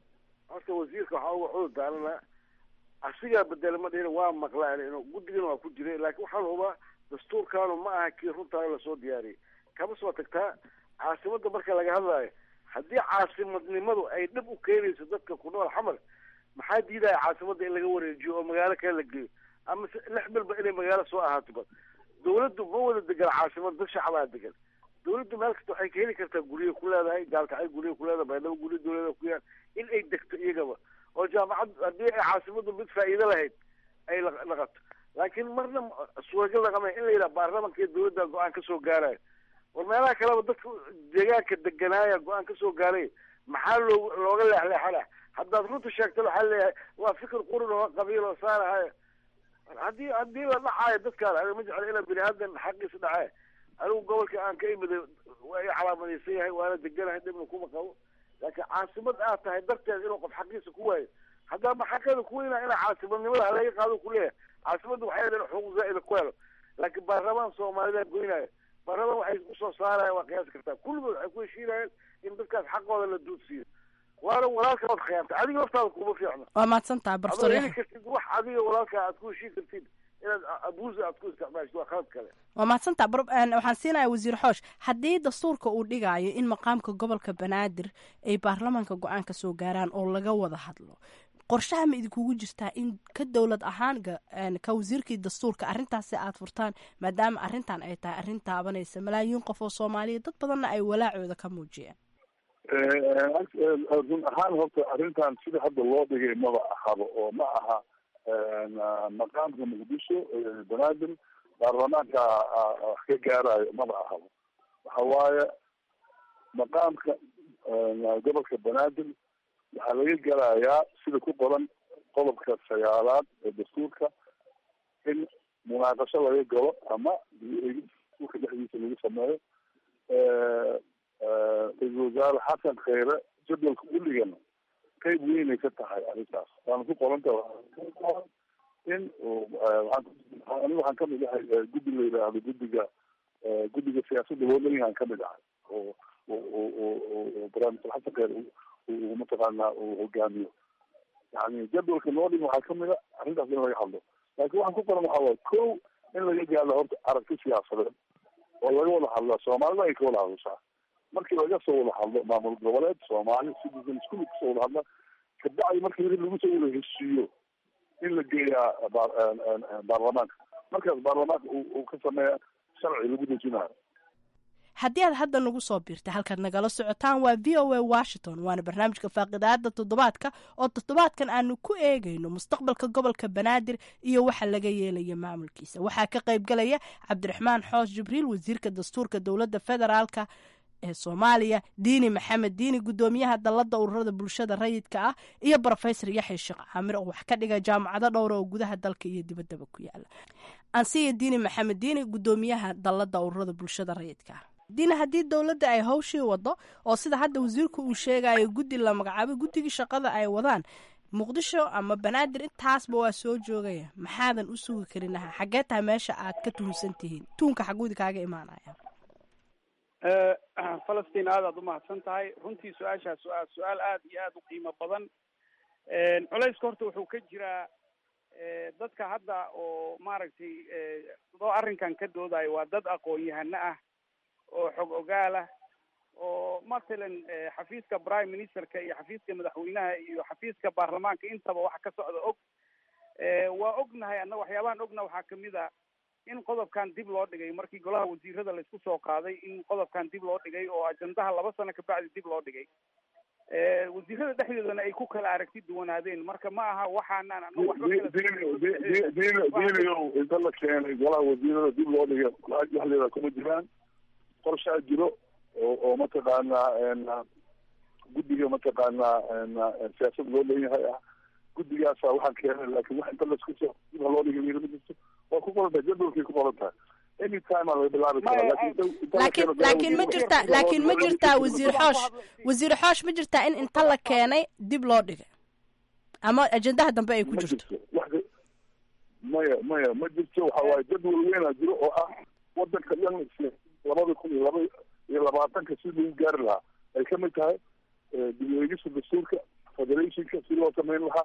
horta wasiirka waxaa uga cudur daarana asigaa bedela ma dhihin waa maqlaan inu guddigana waa ku jiray laakiin waxaan hubaa dastuurkaanu ma aha kii runtaa lasoo diyaariyay kama soo tagtaa caasimadda marka laga hadlaayo haddii caasimadnimadu ay dhib u keenayso dadka ku nool xamar maxaa diidaya caasimadda in laga wareejiyo oo magaalo kale la geeyo ama lix bilba inay magaalo soo ahaato ba dawladdu ma wada degan caasimad dad shacbaa degan dawladdu meel kasta waxay ka heli kartaa guryo ku leedahay gaalkacay guryo ku leedahay baydhabo guryo dawlada ku yaan in ay degto iyagaba oo jaamacad haddii ay caasimaddu mid faa'iido lahayd ay laqato laakiin marna suuragal laqamay in la yidhaha baarlamanka iyo dawladda go-aan ka soo gaarayo war meelaha kaleba dadka deegaanka deganaaya go-aan ka soo gaaray maxaa loo looga leexleexana haddaad runta sheegto waxaa leeyahay waa fikir qurin oo qabiil oo saarahayo haddii haddii la dhacaayo dadkaan aniga ma jeclo inaan bini aadan xaqiisa dhacee anigu gobolka aan ka imiday waa i calaamadaysan yahay waana deganahay dhibna kuma qabo laakiin caasimad aad tahay darteed inuu qof xaqiisa ku waayo haddaa maxaqeeda ku weynaa inaa caasimadnimada halaga qaado kuleeyahay caasimadda waxay in xuquuq zaa'ida ku helo laakiin baarlamaan soomaalida goynaayo baarlamaan waxay usoo saaraya waa qiyaasi kartaa kulligood waxay ku heshiinayeen in dadkaas xaqooda la duudsiiyo waana walaalka waad khiyaamtay adiga laftaada kuma fiicno waa mahadsan tahay professor heli kartid wax adiga walaalka aad ku heshiin kartid inaad abuusa aad ku isticmaashid waa khalad kale waa mahadsan tahay waxaan siinaya wasiir xoosh haddii dastuurka uu dhigaayo in maqaamka gobolka banaadir ay baarlamaanka go-aan ka soo gaaraan oo laga wada hadlo qorshaha ma idinkugu jirtaa in ka dowlad ahaan ka wasiirkii dastuurka arrintaasi aad furtaan maadaama arrintan ay tahay arrin taabanaysa malaayiin qof oo soomaaliya dad badanna ay walaacooda ka muujiyeen run ahaan horta arrintan sida hadda loo dhigay maba ahaba oo ma aha maqaamka muqdisho banaadir baarlamaanka wax ka gaarayo maba ahaba waxa waaye maqaamka gobolka banaadir waxaa laga gelayaa sida ku qoran qodobka sagaalaad ee dastuurka in munaaqasho laga galo ama dastuurka dhexdiisa lagu sameeyo ra-iisul wasaare xasan kheyre jadwalka uligana qayb weynay ka tahay arrintaas waana ku qoranta in aniga waxaan kamid ahay guddi la yidhaahdo guddiga guddiga siyaasadda loolanyahan kamid ahay oo oo barnaamijka xasan kheyre mataqaanaa uu hogaamiyo yani jadwalka noo dhim waxaa kamid a arrintaas in laga hadlo laakiin waxaan ku qoran waxaa waay ko in laga gaadho horta aragti siyaasadeed oo laga wada hadla soomaalida ay ka wada hadashaa markii laga soo wada hadlo maamul goboleed soomaali citizens kulli kasoo wada hadla kabacdi markii lagu soo wada heshiiyo in la geeyaa baarlamaanka markaas baarlamaanka uu ka sameeya sharci lagu dejinayo haddii aad hadda nagu soo biirtay halkaad nagala socotaan waa v o a washington waana barnaamijka faaqidaada toddobaadka oo toddobaadkan aanu ku eegayno mustaqbalka gobolka banaadir iyo waxa laga yeelaya maamulkiisa waxaa ka qaybgalaya cabdiraxmaan xoos jibriil wasiirka dastuurka dowladda federaalka ee soomaaliya diini maxamed diini guddoomiyaha dalladda ururada bulshada rayidka ah iyo brofesor yaxya sheekh caamir oo wax ka dhiga jaamacado dhowra oo gudaha dalka iyo dibaddaba ku yaala ansiya diini maxamed diini guddoomiyaha dalladda ururada bulshada rayidka ah diina haddii dowladda ay hawshii wado oo sida hadda wasiirku uu sheegayo guddi la magacaabay guddigii shaqada ay wadaan muqdisho ama banaadir intaasba waa soo joogaya maxaadan u sugi karinaha xaggee tahay meesha aad ka tuhunsan tihiin tuunka xaguudi kaaga imaanaya falastiin aad aad umahadsan tahay runtii su-aashaas waa su-aal aad iyo aad u qiimo badan culayska horta wuxuu ka jiraa dadka hadda oo maaragtay doo arrinkan ka doodayo waa dad aqoon-yahano ah oo xog ogaal ah oo mathalan xafiiska prime ministerka iyo xafiiska madaxweynaha iyo xafiiska baarlamaanka intaba waxa ka socda og waa ognahay anna waxyaabahan ogna waxaa kamid a in qodobkan dib loo dhigay markii golaha wasiirada laisku soo qaaday in qodobkan dib loo dhigay oo ajandaha laba sano kabacdi dib loo dhigay wasiirada dhexdoodana ay ku kala aragti duwanaadeen marka ma aha waxaanaan ana waxba diinio inta la keenay golaha wasiirada dib loo dhigay dhexdeeda kuma jiraan qorshaa jiro oo oo mataqaanaa guddiga mataqaanaa siyaasad loo leeyahay ah guddigaasa waxaan keenay laakin wax inta laisku soo dib ha loo dhigay yiri ma jirto waa ku qoran tahay jadwalkay ku qoran tahay any time aa laga bilaabi karaa laakiin laakiin ma jirtaa laakiin ma jirtaa wasiir xoosh wasiir xoosh ma jirtaa in inta la keenay dib loo dhigay ama ajendaha dambe ay ku jirto maya maya ma jirto waxa waaye jadwal weynaa jiro oo ah wadanka dhan labada kun iyo laba iyo labaatanka si lagu gaari lahaa ay kamid tahay dib u eegista dastuurka federationka si loo samayn lahaa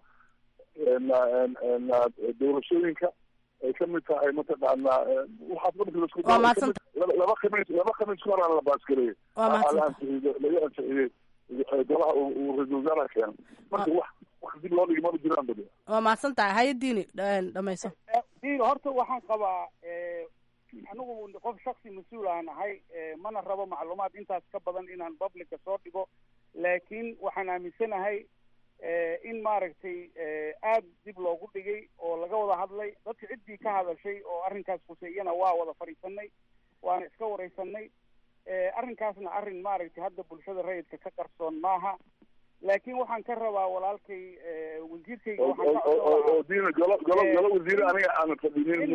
doorashooyinka ay kamid tahay mataqaanaa waxaas marka laisku laba khamiis laba khamiis ka horaan la baasgareeyey laga ansixiyey golaha uu ra-isul wasaaraha keenay marka wax wax dib loo dhigi maba jiraan badi waa mahadsan tahay haye diini dhamayso diini horta waxaan qabaa anigu qof shaksi mas-uul aan ahay mana rabo macluumaad intaas ka badan inaan publica soo dhigo laakiin waxaan aaminsanahay in maaragtay aad dib loogu dhigay oo laga wada hadlay dadka ciddii ka hadashay oo arrinkaas khuseeyana waa wada fadhiisanay waana iska wareysanay arrinkaasna arrin maaragtay hadda bulshada rayidka ka qarsoon maaha laakiin waxaan ka rabaa walaalkay wasiirkayga waxaan ka oo diina golo golo golo wasiire aniga aanan fadhinin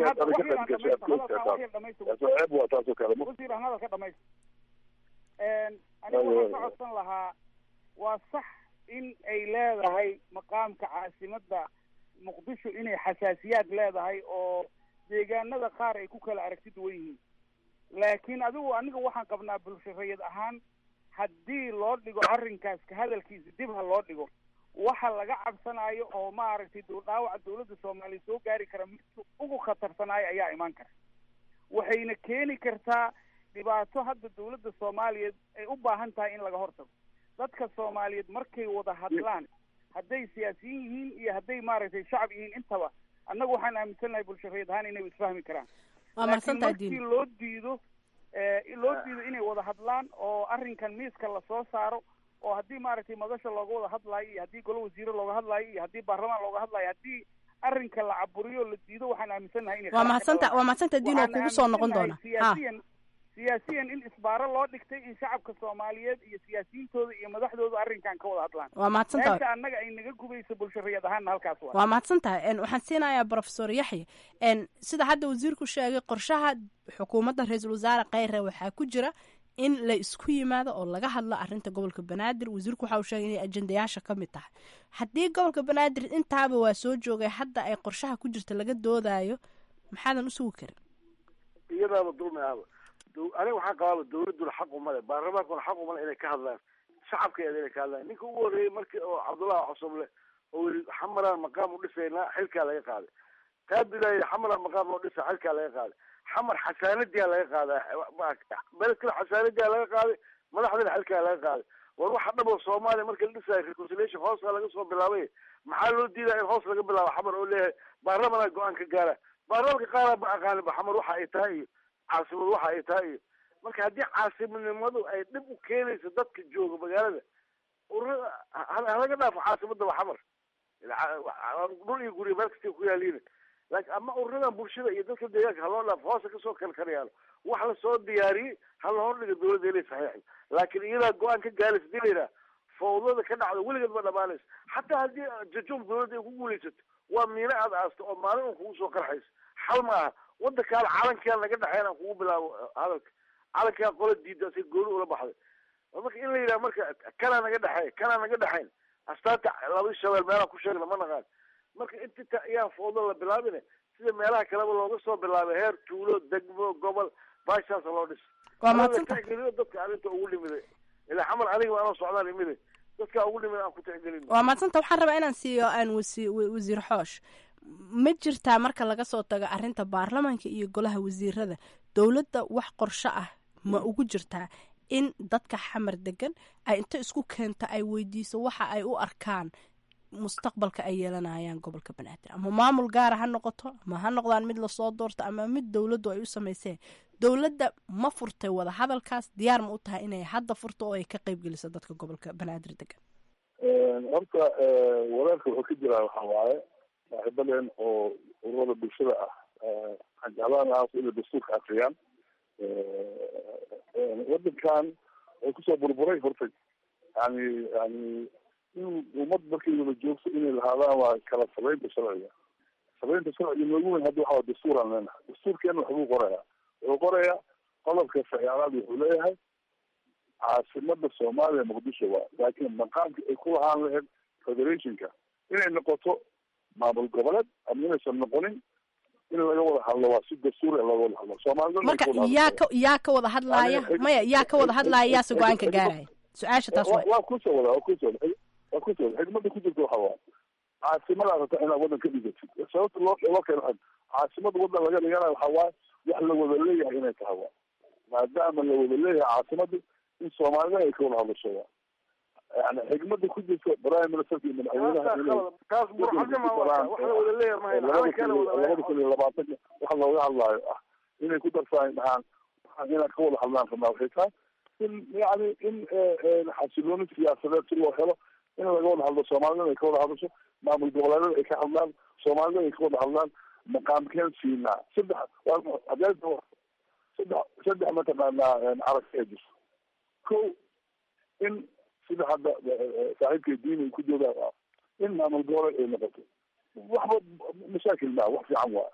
ceeb waa taasoo kale wasiir aan hadalka dhamaysta aniga waxaan ka codsan lahaa waa sax in ay leedahay maqaamka caasimadda muqdisho inay xasaasiyaad leedahay oo deegaanada qaar ay ku kala aragti duwan yihiin laakiin adigu aniga waxaan qabnaa bulsho rayid ahaan haddii loo dhigo arrinkaas ka hadalkiisa dib ha loo dhigo waxa laga cabsanayo oo maaragtay dhaawaca dawladda soomaaliya soo gaari kara mid ugu khatarsanaayo ayaa imaan kara waxayna keeni kartaa dhibaato hadda dawladda soomaaliyeed ay u baahan tahay in laga hortago dadka soomaaliyeed markay wada hadlaan hadday siyaasiyiin yihiin iyo hadday maaragtay shacab yihiin intaba annaga waxaan aaminsannahay bulshareed ahaan inay isfahmi karaan waa laakiin mahadsantahay markii diini loo diido loo diido inay wada hadlaan oo arrinkan miiska lasoo saaro oo haddii maaragtay madasha looga wada hadlaayo iyo haddii golo wasiire looga hadlaayo iyo haddii baarlamaan looga hadlaayo haddii arrinka la caburiyo la diido waxaan aaminsannahay inay waa khalaaf ka mahadsanta dhalaan. waa mahadsanta diini oo Waxaan kugu soo noqon doona aaminsanahay ha siyaasiyan siyaasiyan in isbaaro loo dhigtay in shacabka soomaaliyeed iyo siyaasiyiintooda iyo madaxdooda arrinkan ka wada hadlaan waa mahadsantahay meesha annaga ay naga gubayso bulshariyad ahaanna halkaas waa waa mahadsan tahay n waxaan siinayaa profesor yaxya n sida hadda wasiirku sheegay qorshaha xukuumadda ra-iisul wasaare kheyre waxaa ku jira in la isku yimaado oo laga hadlo arrinta gobolka banaadir wasiirku waxa uu sheegay inay ajendayaasha ka mid tahay haddii gobolka banaadir intaaba waa soo joogay hadda ay qorshaha ku jirta laga doodayo maxaadan u sugi karin iyadaaba dulmi ahba dow- aniga waxaan qabaaba dawladduna xaq uma le baarlamaankuna xaq uma le inay ka hadlaan shacabkeeda inay ka hadlaan ninka ugu horreeyey markii oo cabdullahi cosoble oo yiri xamaraan maqaam u dhisaynaa xilkaa laga qaaday qaabilaya xamara maqaam loo dhisa xilkaa laga qaaday xamar xasaanadiyaa laga qaadaa meel kale xasaanadiyaa laga qaaday madaxdana xilkaa laga qaaday war waxa dhabo soomaaliya marka la dhisayo reconciliation hoosaa laga soo bilaabay maxaa loo diidaa in hoos laga bilaabo xamar oo leeyahay baarlamanaa go-aan ka gaara baarlamanka qaara ma aqaaninba xamar waxa ay tahay iyo caasimadu waxa ay tahay iyo marka haddii caasimadnimadu ay dhib u keenayso dadka jooga magaalada ururada halaga dhaafo caasimadaba xamar dhul iyo guryo meel kasta ku yaaliin laakiin ama ururadan bulshada iyo dadka deegaanka haloo dhaafo hoosa kasoo kalkalayaalo wax lasoo diyaariyey hala hordhiga dawladda inay saxiixdo laakiin iyadaa go-aan ka gaaraysa hadii la yidhaha fawdada ka dhacdo weligeed ma dhamaanayso xataa haddii jajuub dawladda ay ku guulaysato waa miino aad aasto oo maalin un kugu soo qarxayso xal ma aha wadankaan calankaan naga dhexeyn aan kugu bilaabo hadalka calankaan qola diida si gooni ula baxday marka in la yidhaha marka kanaa naga dhexeey kanaa naga dhexayn astaanta labadii shabeel meelaan ku sheegna ma naqaan marka inta ayaan fawdo la bilaabine sida meelaha kaleba looga soo bilaabay heer tuulo degmo gobol baashaas loo dhis waa mahadsantahay tixgeliyo dadka arrinta ugu dhimiday ilaa xamar aniga anoo socdaan imide dadka ugu dhimid aan ku tixgelin waa mahadsanta waxaan rabaa inaan siiyo aan wasi wasiir xoosh ma jirtaa marka laga soo tago arrinta baarlamaanka iyo golaha wasiirada dowladda wax qorsho ah ma ugu jirtaa in dadka xamar degan ay inta isku keento ay weydiiso waxa ay u arkaan mustaqbalka ay yeelanayaan gobolka banaadir ama maamul gaara ha noqoto ama ha noqdaan mid lasoo doorto ama mid dowladdu ay u samayseen dowladda ma furtay wada hadalkaas diyaar ma u tahay inay hadda furto oo ay ka qeyb geliso dadka gobolka banaadir degan horta walaalka wuxuu ka jiraa waxa waaye saaxiibaleen oo ururada bulshada ah waxaan jeclaan lahaa inay dastuurka akriyaan wadankan wuxuu kusoo burburay horta yani yani in ummad markay wada joogto inay lahaadaan waa kala sabeynta sharciga sabeynta sharciga noogu weyn hadda waxaa dastuuraan leenahay dastuurkeena waxbuu qorayaa wuxuu qorayaa qodobka sagaalaad wuxuu leeyahay caasimada soomaaliya muqdisho waa laakiin maqaamka ay ku lahaan lahayd federationka inay noqoto maamul goboleed ama inaysan noqonin in laga wada hadlo waa si dastuuri laga wada hadlo soomaalida marka yaa ka yaa ka wada hadlaaya maya yaa ka wada hadlaaya yaase go-aanka gaaraya su-aasha taas waay waa kusoo wada waa kusoo wada waa kusoo wada xigmada ku jirta waxa waa caasimada rabta inaad wadan ka dhigatid sababta loo loo keeno caasimada wadan laga dhiganayo waxa waaye wax la wada leeyahay inay tahay waa maadaama la wada leeyahay caasimada in soomaalida ay ka wada hadlasho waa yani xigmada ku jirta prime ministerka iyo madaxweynaha taas burxadnima wax la wada leeyahay labada kun labada kun iyo labaatanka waxa looga hadlaayo ah inay ku darsaan dhahaan inaad ka wada hadlaan rabnaa waxay tahay in yani in xasilooni siyaasadeed si loo helo in laga wada hadlo soomaalida ay ka wada hadasho maamul goboleedada ay ka hadlaan soomaalida ay ka wada hadlaan maqaamkeen siinaa saddex adeeda saddex saddex mataqaanaa aragti ee jirto ko in sida hadda saaxiibka diin ay ku joogaan in maamul goboleed ay noqoto waxba mashaakil maa wax fiican waa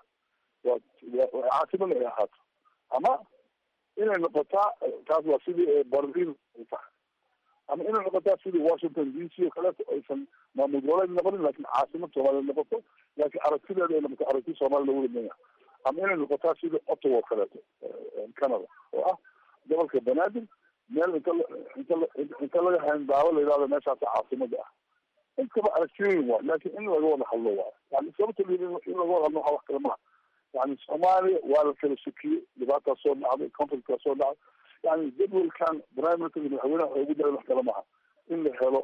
waa caasimada ay ahaato ama inay noqotaa taas waa sidii berlin ay tahay ama inay noqotaa sidii washington d c oo kaleeto aysan maamul goboleed noqonin laakin caasimad soomaaliya noqoto laakiin aragtideeda ay noqoto aragti soomaaliya lagu dhimaya ama inay noqotaa sidii ottawa oo kaleeto canada oo ah gobolka banaadir meel inta inta inta laga hayn daawo la yidhahdo meeshaasa caasimada ah intaba aragtiyoyin waa laakin in laga wada hadlo waa yani sababta in laga wada hadlo waxa wax kale maha yani soomaaliya waa la kala sukiyey dhibaataa soo dhacday conflictkaa soo dhacday yani jadwalkan prime minister iyo madaxweynaha waxay ugu daray wax kale maha in la helo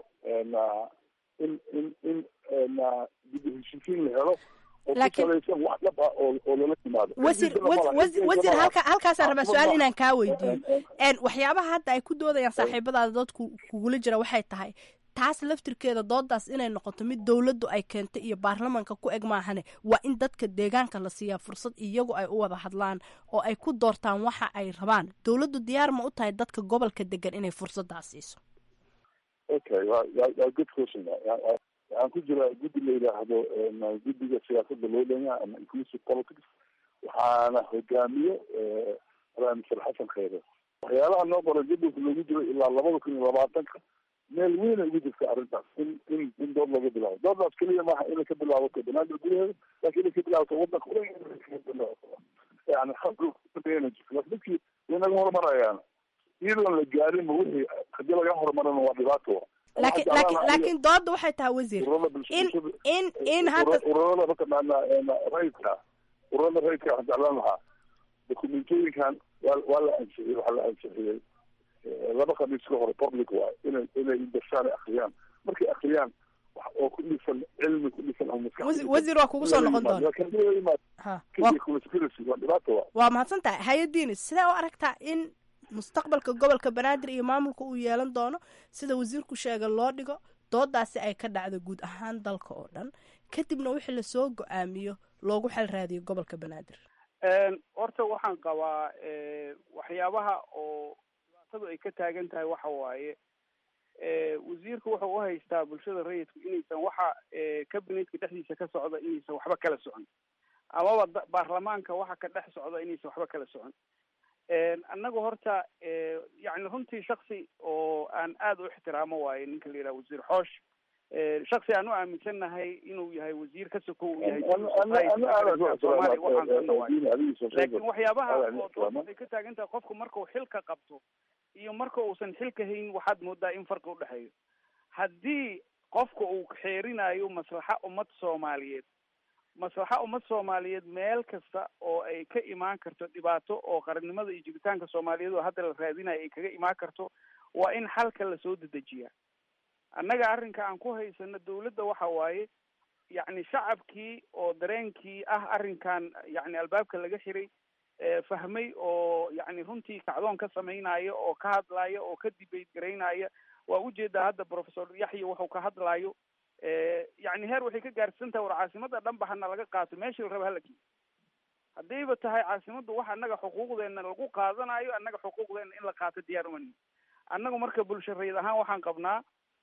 in in in dib u heshiisiin la helo oo ku salaysan wax dhab ah oo oo lala yimaado wasiir wasiir halka halkaasaan rabaa su-aal inaan kaa weydiiyo waxyaabaha hadda ay ku doodayaan saaxiibadaada dadku kugula jira waxay tahay taas laftirkeeda doodaas inay noqoto mid dowladdu ay keentay iyo baarlamanka ku eg maahane waa in dadka deegaanka la siiyaa fursad iyagu ay u wada hadlaan oo ay ku doortaan waxa ay rabaan dowladdu diyaar ma u tahay dadka gobolka degan inay fursaddaas siiso okay wa waa good question waxaan ku jira guddi la yidhaahdo guddiga siyaasada loo dhanyaa ama inclusive politics waxaana hogaamiyo prime minister xasan khayre waxyaalaha noo qoran jadwalka loogu jiro ilaa labada kun iyo labaatanka meel weynay ugu jirta arrintaas in in in dood laga bilaabo doodaas keliya maaha inay ka bilaabato banaadir gudaheeda laakin inay ka bilaabato wadanka yani dadkii way naga horumarayaan iyadoon la gaarinba wixii hadii laga horumarana waa dhibaato laakiin laakiin laakiin dooda waxay tahay wasiir in in in hadda ururada mataqaana rayidka ururada rayidka waxaan jeclaan lahaa dokumentooyinkan waa waa la ansixiyey waxaa la ansixiyey laba khamiis ka hore public waay inay inay darsaan ay akriyaan markay akriyaan wax oo ku dhisan cilmi ku dhisan oo maskax Wasi- wasiir waa kugu soo noqon doona ha waa conspiracy waa dhibaato waa waa mahadsan tahay hay-adiini sidee u aragtaa in mustaqbalka gobolka banaadir iyo maamulka uu yeelan doono sida wasiirku sheegay loo dhigo doodaasi ay ka dhacdo guud ahaan dalka oo dhan kadibna wixii lasoo go-aamiyo loogu xel raadiyo gobolka banaadir horta waxaan qabaa eh, waxyaabaha oo dhibaatadu ay ka taagan tahay waxa waaye eh, wasiirku wuxuu u haystaa bulshada rayidku inaysan waxa eh, cabinetka dhexdiisa ka socda inaysan waxba kala socon amaba da- baarlamaanka waxa ka dhex socda inaysan waxba kala socon annagu horta eh, yacni runtii shaksi oo aan aada u ixtiraamo waaye ninka la yidhaha wasiir xoosh Eh, shaksi aan u aaminsannahay inuu yahay wasiir ka soko uu yahay Soomaaliya waxaan sanna waaye laakiin waxyaabaha oo dood waxay ka taagan tahay qofku markuu xilka qabto iyo marka uusan xilka hayn waxaad moodaa in farqi udhexeeyo haddii qofka uu xeerinayo maslaxa ummad soomaaliyeed maslaxa ummad soomaaliyeed meel kasta oo ay ka imaan karto dhibaato oo qarannimada iyo jiritaanka soomaaliyeed oo hadda la raadinayo ay kaga imaan karto waa in xalka lasoo dedejiyaa annaga arrinka aan ku haysano dawladda waxa waaye yacni shacabkii oo dareenkii ah arrinkan yacni albaabka laga xiray eh, fahmay oo yacni runtii kacdoon ka samaynaya oo ka hadlaya oo ka debate garaynaya waa ujeedaa hadda professor yaxya wuxuu ka hadlayo eh, yacni heer waxay ka gaarsiisan tahay war caasimada dhanba hana laga qaato meeshii la raba hala geeyo haddayba tahay caasimaddu wax annaga xuquuqdeena lagu qaadanayo annaga xuquuqdeena in la qaato diyaar umani annagu marka bulshareed ahaan waxaan qabnaa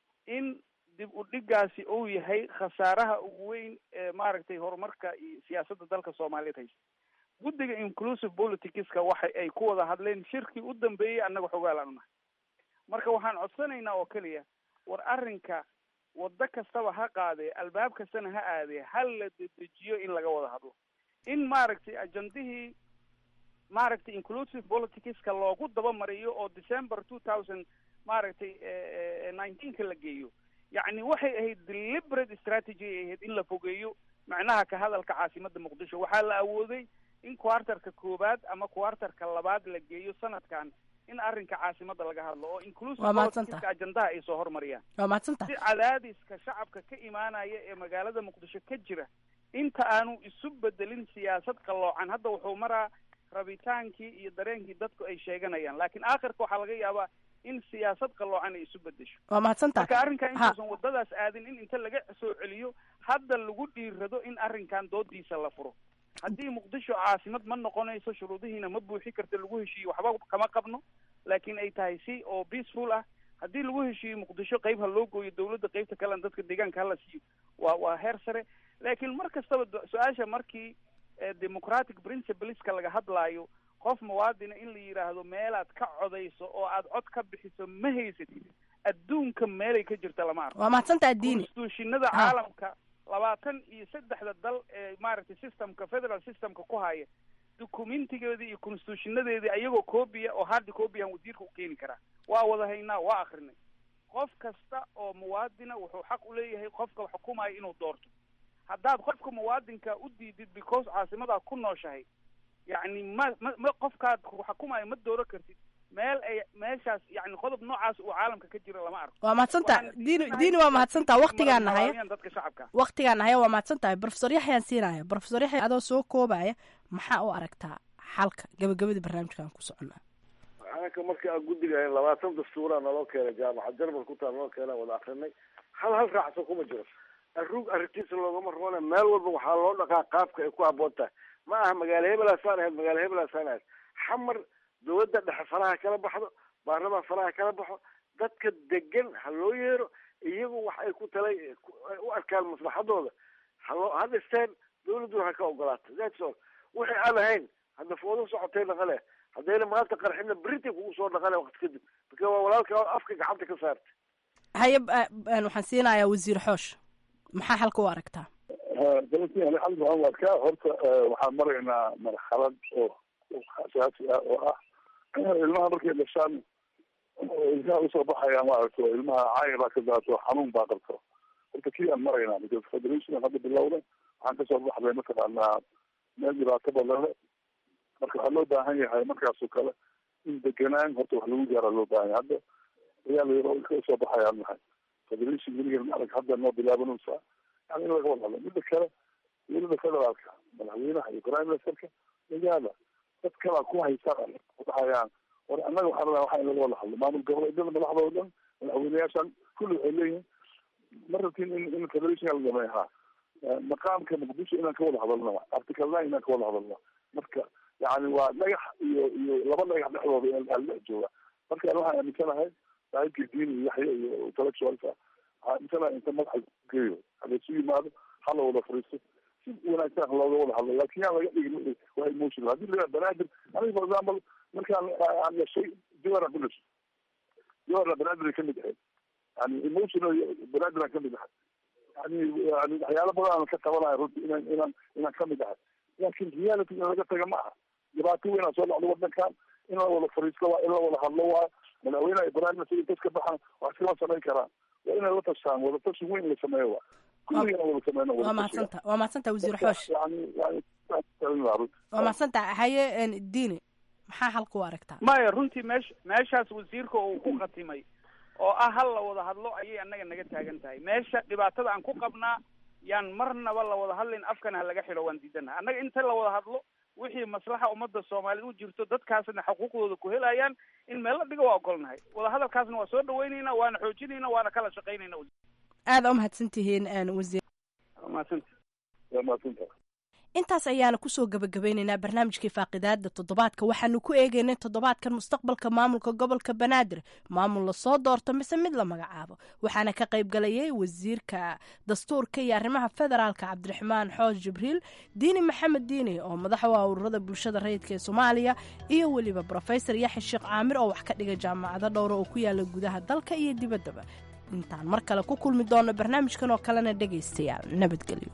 in dib u dhigaasi uu yahay khasaaraha ugu weyn ee maaragtay horumarka iyo siyaasadda dalka soomaaliyeed haysta guddiga inclusive politicska waxa ay ku wada hadleen shirkii u dambeeyey annaga xogaalaan unahay marka waxaan codsanaynaa oo keliya war arrinka waddo kastaba ha qaadee albaab kastana ha aadee hal la dedejiyo in laga wada hadlo in maaragtay ajandihii maaragtay inclusive politicska loogu dabamariyo oo december two thousand maaragtay nineteenka la geeyo yacni waxay ahayd deliberate strategy ay ahayd in la fogeeyo macnaha ka hadalka caasimadda muqdisho waxaa la awooday in quartarka koowaad ama quartarka labaad la geeyo sanadkan in arrinka caasimadda laga hadlo oo inclusive Waa mahadsantahay. politicska ajandaha ay soo hormariyaan waa mahadsantahay si cadaadiska shacabka ka imaanaya ee magaalada muqdisho ka jira inta aanu isu bedelin siyaasad qalloocan hadda wuxuu maraa rabitaankii iyo dareenkii dadku ay sheeganayaan laakiin aakhirka waxaa laga yaabaa in siyaasad qalloocan ay isu bedesho waa mahadsantahay marka arrinkan Ha. intuusan wadadaas aadin in inta laga soo celiyo hadda lagu dhiirado in arrinkan doodiisa la furo haddii muqdisho caasimad ma noqonayso shuruudihiina ma buuxi karta lagu heshiiyo waxba kama qabno laakiin ay tahay si oo peaceful ah haddii lagu heshiiyo muqdisho qayb ha loo gooyo dawladda qaybta kalena dadka deegaanka hala siiyo waa waa heer sare laakiin mar kastaba do- su-aasha markii eh, democratic principleska laga hadlaayo qof muwaadina in la yidhaahdo meelaad ka codayso oo aad cod ka bixiso ma haysatid adduunka meelay ka jirta lama arko waa mahadsantahay diini constitutionada Ha. caalamka labaatan iyo saddexda dal ee maaragtay systemka federal systemka ku haya documentigeedii iyo constitutionadeedii ayagoo copia oo hard copy aan wasiirka u keeni karaa waa wada haynaa waa akrinay qof kasta oo muwaadina wuxuu xaq u leeyahay qofka xukumaya inuu doorto haddaad qofka muwaadinka u diidid because caasimadaa ku nooshahay yacni ma ma ma qofkaad ku xukumaya ma dooro kartid meel ay meeshaas yacni qodob noocaas uu caalamka ka jira lama arko waa mahadsantahay Waxaan diini diidanahay diini waa mahadsantaha waqtigaan nahaya malaamiyaan dadka shacabka waqtigaan nahaya waa mahadsantahay profesor yaxyaan siinaya profesor yaxya adoo soo koobaya maxaa u aragtaa xalka gabagabadii barnaamijkan ku soconnaa anaka markii aan guddiga ahayn labaatan dastuuraa naloo keenay jaamacad jarmal ku taa naloo keenay wada akrinay hal hal raacsan kuma jiro arruug arrintiisa loogama roona meel walba waxaa loo dhaqaa qaabka ay ku habboon tahay ma aha magaalo hebelaasaan ahayd magaalo hebelaasaan ahayd xamar dawladda dhexe faraha kala baxdo baarlamaan faraha kala baxo dadka degan ha loo yeero iyagu wax ay ku talay ku- ay u arkaan maslaxadooda haloo ha dhisteen dawladdu ha ka ogolaato that's all wixii aan ahayn hadda foodo socotay dhaqale haddayna maanta qarxina britain kugu soo dhaqale waqti kadib marka waa walaalka afka gacanta ka saartay haye ba- ba- waxaan siinayaa wasiir xoosh maxaa xalka u aragtaa galantii ali xal maxamed arkaa horta waxaan maraynaa marxalad oo oo xasaasi ah oo ah ilmaha markay dhashaan ilkaha usoo baxaya maaragta ilmaha caaya baa ka daato xanuun baa qabta horta kii aan maraynaa because federation hadda bilowda waxaan kasoo baxday mataqaanaa meel dhibaato badan le marka waxaa loo baahan yahay markaasoo kale in deganaan horta wax lagu gaaraa loo baahan yahay hadda ayaa layaro ilka usoo baxayaan nahay federation weligeed maarag hadda noo bilaabanaysaa yani in laga wada hadlo midda kale dowladda federaalka madaxweynaha iyo prime ministerka magaala dad kalaa ku haysaan dhahayaan war annaga waxaa rabaa waxa in laga wada hadlo maamul goboleedyada madaxda oo dhan madaxweyneyaashan kulli waxay leeyihin ma rabtin in in federation la dhameeyo ha maqaamka muqdisho inaan ka wada hadalno article nine inaan ka wada hadalno marka yani waa dhagax iyo iyo laba dhagax dhexdooda in la dhex jooga marka waxaan aaminsanahay saaxiibkii diin iyo yaxya iyo intellectualka waxaan aaminsanahay inta madaxa geeyo halaysu yimaado hala wada fariisto si wanaagsan looga wada hadlo laakin yaan laga dhigin waa emotional haddii la banaadir aniga for example markaan aan dhashay jawara ku dhashay jawara banaadir kamid ahayd yani emotional banaadir aan kamid ahay yani yani waxyaalo badan aan ka tabanayo runti inaan inaan inaan kamid ahay laakin reality in laga taga ma aha dhibaato weyn aan soo dhacdo wadankan in la wada fariisto waa in la wada hadlo waa madaxweynaha iyo prime minister intas ka baxan wax iskama samayn karaan waa inay la tashaan wada tashi weyn la sameeyo waa kulligana wada sameyno waa mahadsanta waa mahadsanta wasiir xoosh yani yani runti waa mahadsanta haye diini maxaa xalka u aragtaa maya runtii meesha meeshaas wasiirka uu ku khatimay oo ah hal la wada hadlo ayay annaga naga taagan tahay meesha dhibaatada aan ku qabnaa yaan marnaba la wada hadlin afkana ha laga xidho waan diidanaha annaga inta la wada hadlo wixii maslaxa ummadda soomaaliyed u jirto dadkaasna xuquuqdooda ku helayaan in meel la dhigo waa ogolnahay wada hadalkaasna waa soo dhaweynayna waana xoojinayna waana kala shaqaynayna aada u mahadsantihiin wasiir mahadsanta waa mahadsanta intaas ayaana kusoo gabagabeyneynaa barnaamijkii faaqidaada toddobaadka waxaanu ku eegeynay toddobaadkan mustaqbalka maamulka gobolka banaadir maamul lasoo doorto mise mid la magacaabo waxaana ka qayb galayay wasiirka dastuurka iyo arrimaha federaalka cabdiraxmaan xoos jibriil diini maxamed diini oo madax u ah ururada bulshada rayidka ee soomaaliya iyo weliba brofesor yaxya sheekh caamir oo wax ka dhiga jaamacado dhowra oo ku yaala gudaha dalka iyo dibaddaba intaan mar kale ku kulmi doono barnaamijkan oo kalena dhegaystayaal nabadgelyo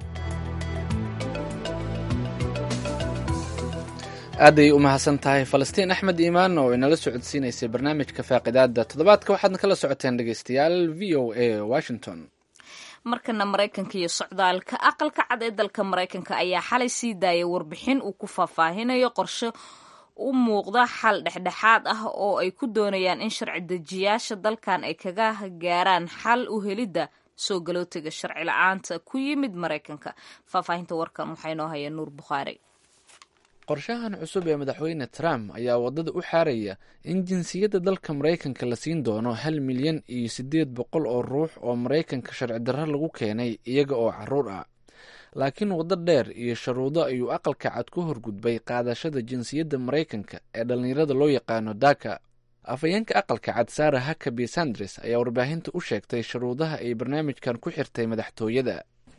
aaday u mahadsan tahay falastiin axmed iimaan oo inala socodsiinaysay barnaamijka faaqidaada toddobaadka waxaadna kala socoteen dhegeystayaal v o a washington markana maraykanka iyo socdaalka aqalka cad ee dalka maraykanka ayaa xalay sii daayay warbixin uu ku faahfaahinayo qorshe u muuqda xal dhexdhexaad ah oo ay ku doonayaan in sharci dejiyaasha dalkan ay kaga gaaraan xal u helidda soo galootiga sharci la-aanta ku yimid maraykanka faahfaahinta warkan waxaa inoo haya nuur bukhaari qorshahan cusub ee madaxweyne trump ayaa waddada u xaaraya in jinsiyadda dalka maraykanka la siin doono hal milyan iyo siddeed boqol oo ruux oo maraykanka sharci darro lagu keenay iyaga oo carruur ah laakiin waddo dheer iyo sharuudo ayuu aqalka cad ku horgudbay qaadashada jinsiyadda maraykanka ee dhallinyarada loo yaqaano daka afhayeenka aqalka cad sara hakabi sandres ayaa warbaahinta u sheegtay sharuudaha ay barnaamijkan ku xirtay madaxtooyada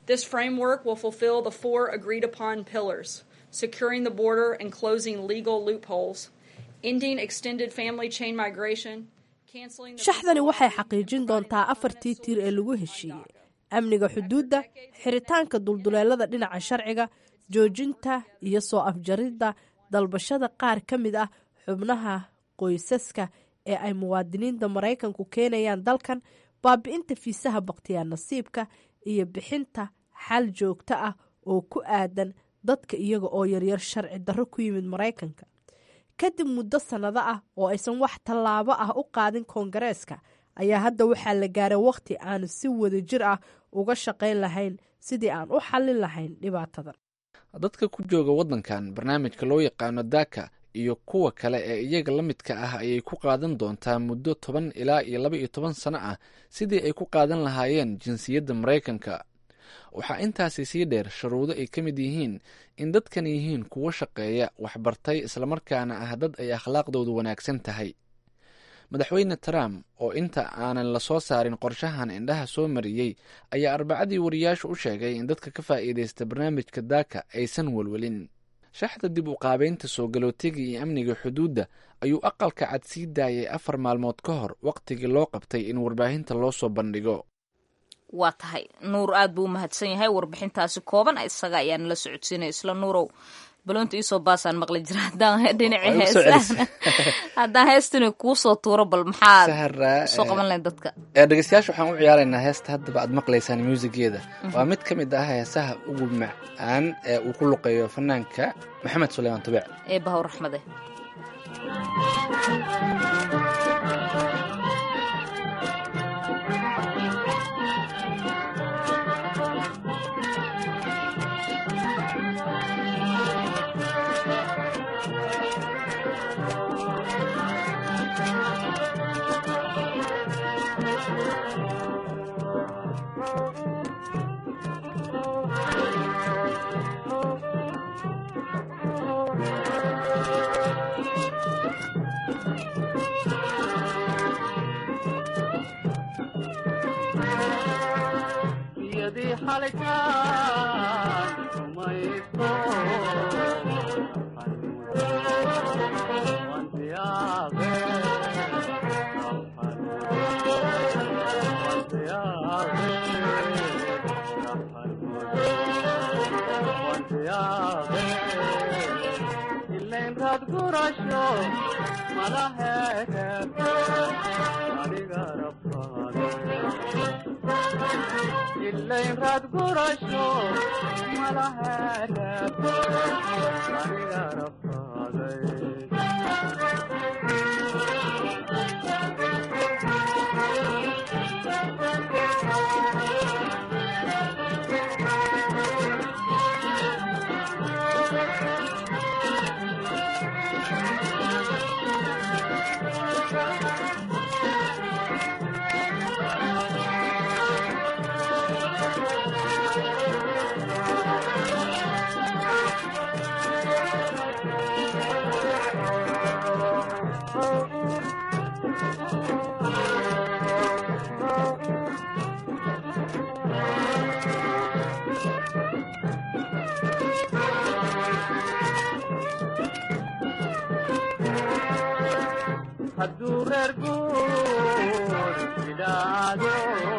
securing the border and closing legal loopholes, ending extended family chain migration, canceling shaxdani waxay xaqiijin doontaa afartii tiir ee lagu heshiiyey amniga xuduudda xiritaanka dulduleelada dhinaca sharciga joojinta iyo soo afjaridda dalbashada qaar ka mid ah xubnaha qoysaska ee ay muwaadiniinta maraykanku keenayaan dalkan baabi'inta fiisaha bakhtiyaa nasiibka iyo bixinta xal joogto ah oo ku aadan dadka iyaga oo yaryar sharci darro ku yimid maraykanka kadib muddo sannado ah oo aysan wax tallaabo ah u qaadin koongareeska ayaa hadda waxaa la gaaray wakhti aanu si wada jir ah uga shaqayn lahayn sidii aan u xallin lahayn dhibaatadan dadka ku jooga waddankan barnaamijka loo yaqaano daka iyo kuwa kale ee iyaga la midka ah ayay ku qaadan doontaa muddo toban ilaa iyo laba iyo toban sano ah sidii ay ku qaadan lahaayeen jinsiyadda maraykanka waxaa intaasi sii dheer sharuudo ay ka mid yihiin in dadkan yihiin kuwo shaqeeya waxbartay islamarkaana ah dad ay akhlaaqdoodu wanaagsan tahay madaxweyne trump oo inta aanan la soo saarin qorshahan indhaha soo mariyey ayaa arbacadii wariyaashu u sheegay in dadka ka faa'iidaysta barnaamijka daaka aysan welwelin shaxda dib u qaabeynta soo galootiga iyo amniga xuduudda ayuu aqalka cad sii daayay afar maalmood ka hor wakhtigii loo qabtay in warbaahinta loo soo bandhigo waa tahay nuur aad buu u mahadsan yahay warbixintaasi kooban isaga ayaa nala socodsiinaya isla nuurow balonta iisoo baasaan maqli jira haddaan dhinacii Waa igu soo heesaan celisay. haddaan heestani kuu soo tuuro bal maxaad Sahra, soo eh, qaban lahayd dadka ee dhegeystayaasha waxaan u ciyaaraynaa heesta haddaba aad maqlaysaan muusigeeda waa mid ka mid ah heesaha ugu macaan ee uu ku luqeeyo fanaanka maxamed suleymaan tubic ee bahow raxmade yadii xalitaan rumayso wantiyaaqe ilayn raad gurasho malaheed adiga rabbaade ilayn raad gurasho malaheed aniga rabbaaday hadduu reer guur idhaado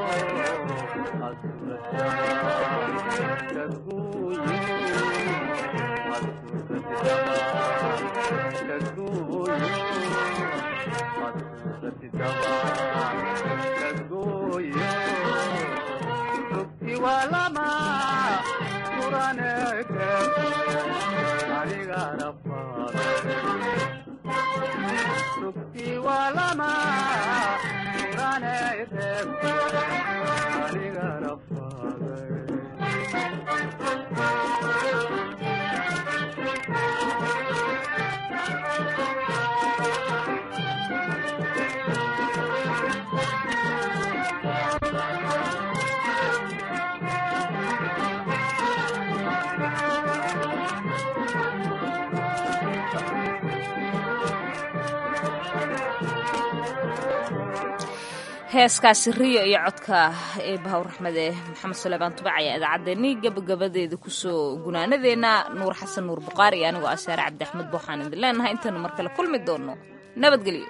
walama kuraneke aniga rabbaade sukti walama kuraneke aniga rabbaade heeskaasi riyo iyo codka ee bahow raxmade maxamed suleymaan tubac ayaa idaacaddeenii gabagabadeeda kusoo gunaanadeena nuur xasan nuur buqaari iyo anigoo ah saare cabdi axmed booxaan idin leenahay intaanu mar kale kulmi doono nabadgelyo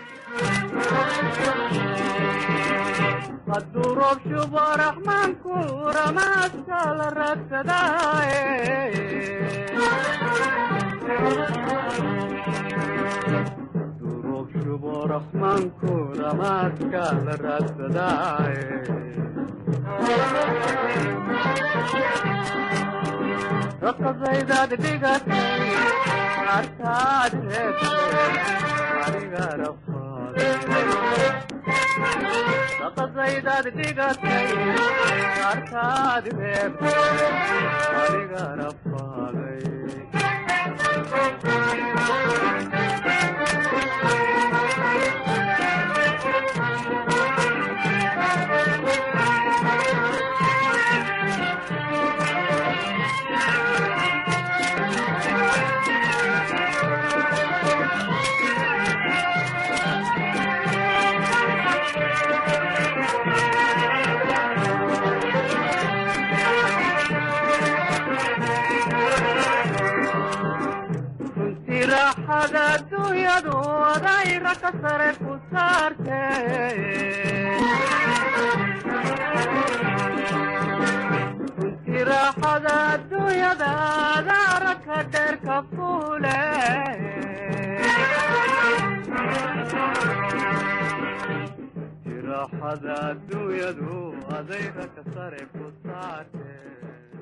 hadduu roob shubo raxmaanku ramaaska la raadsadaaye hadduu roob shubo raxmaanku ramaaska la raadsadaaye raqasaydaad dhigatay arkaad reebtay aniga rafaade raqasaydaad dhigatay arkaad reebtay aniga rafaaday runtii raaxada adduunyadu adayra ka sare ku saartee runtii raaxada adduunyada adaara ka dheer farxada adduunyadu adayga ka sare ku saartee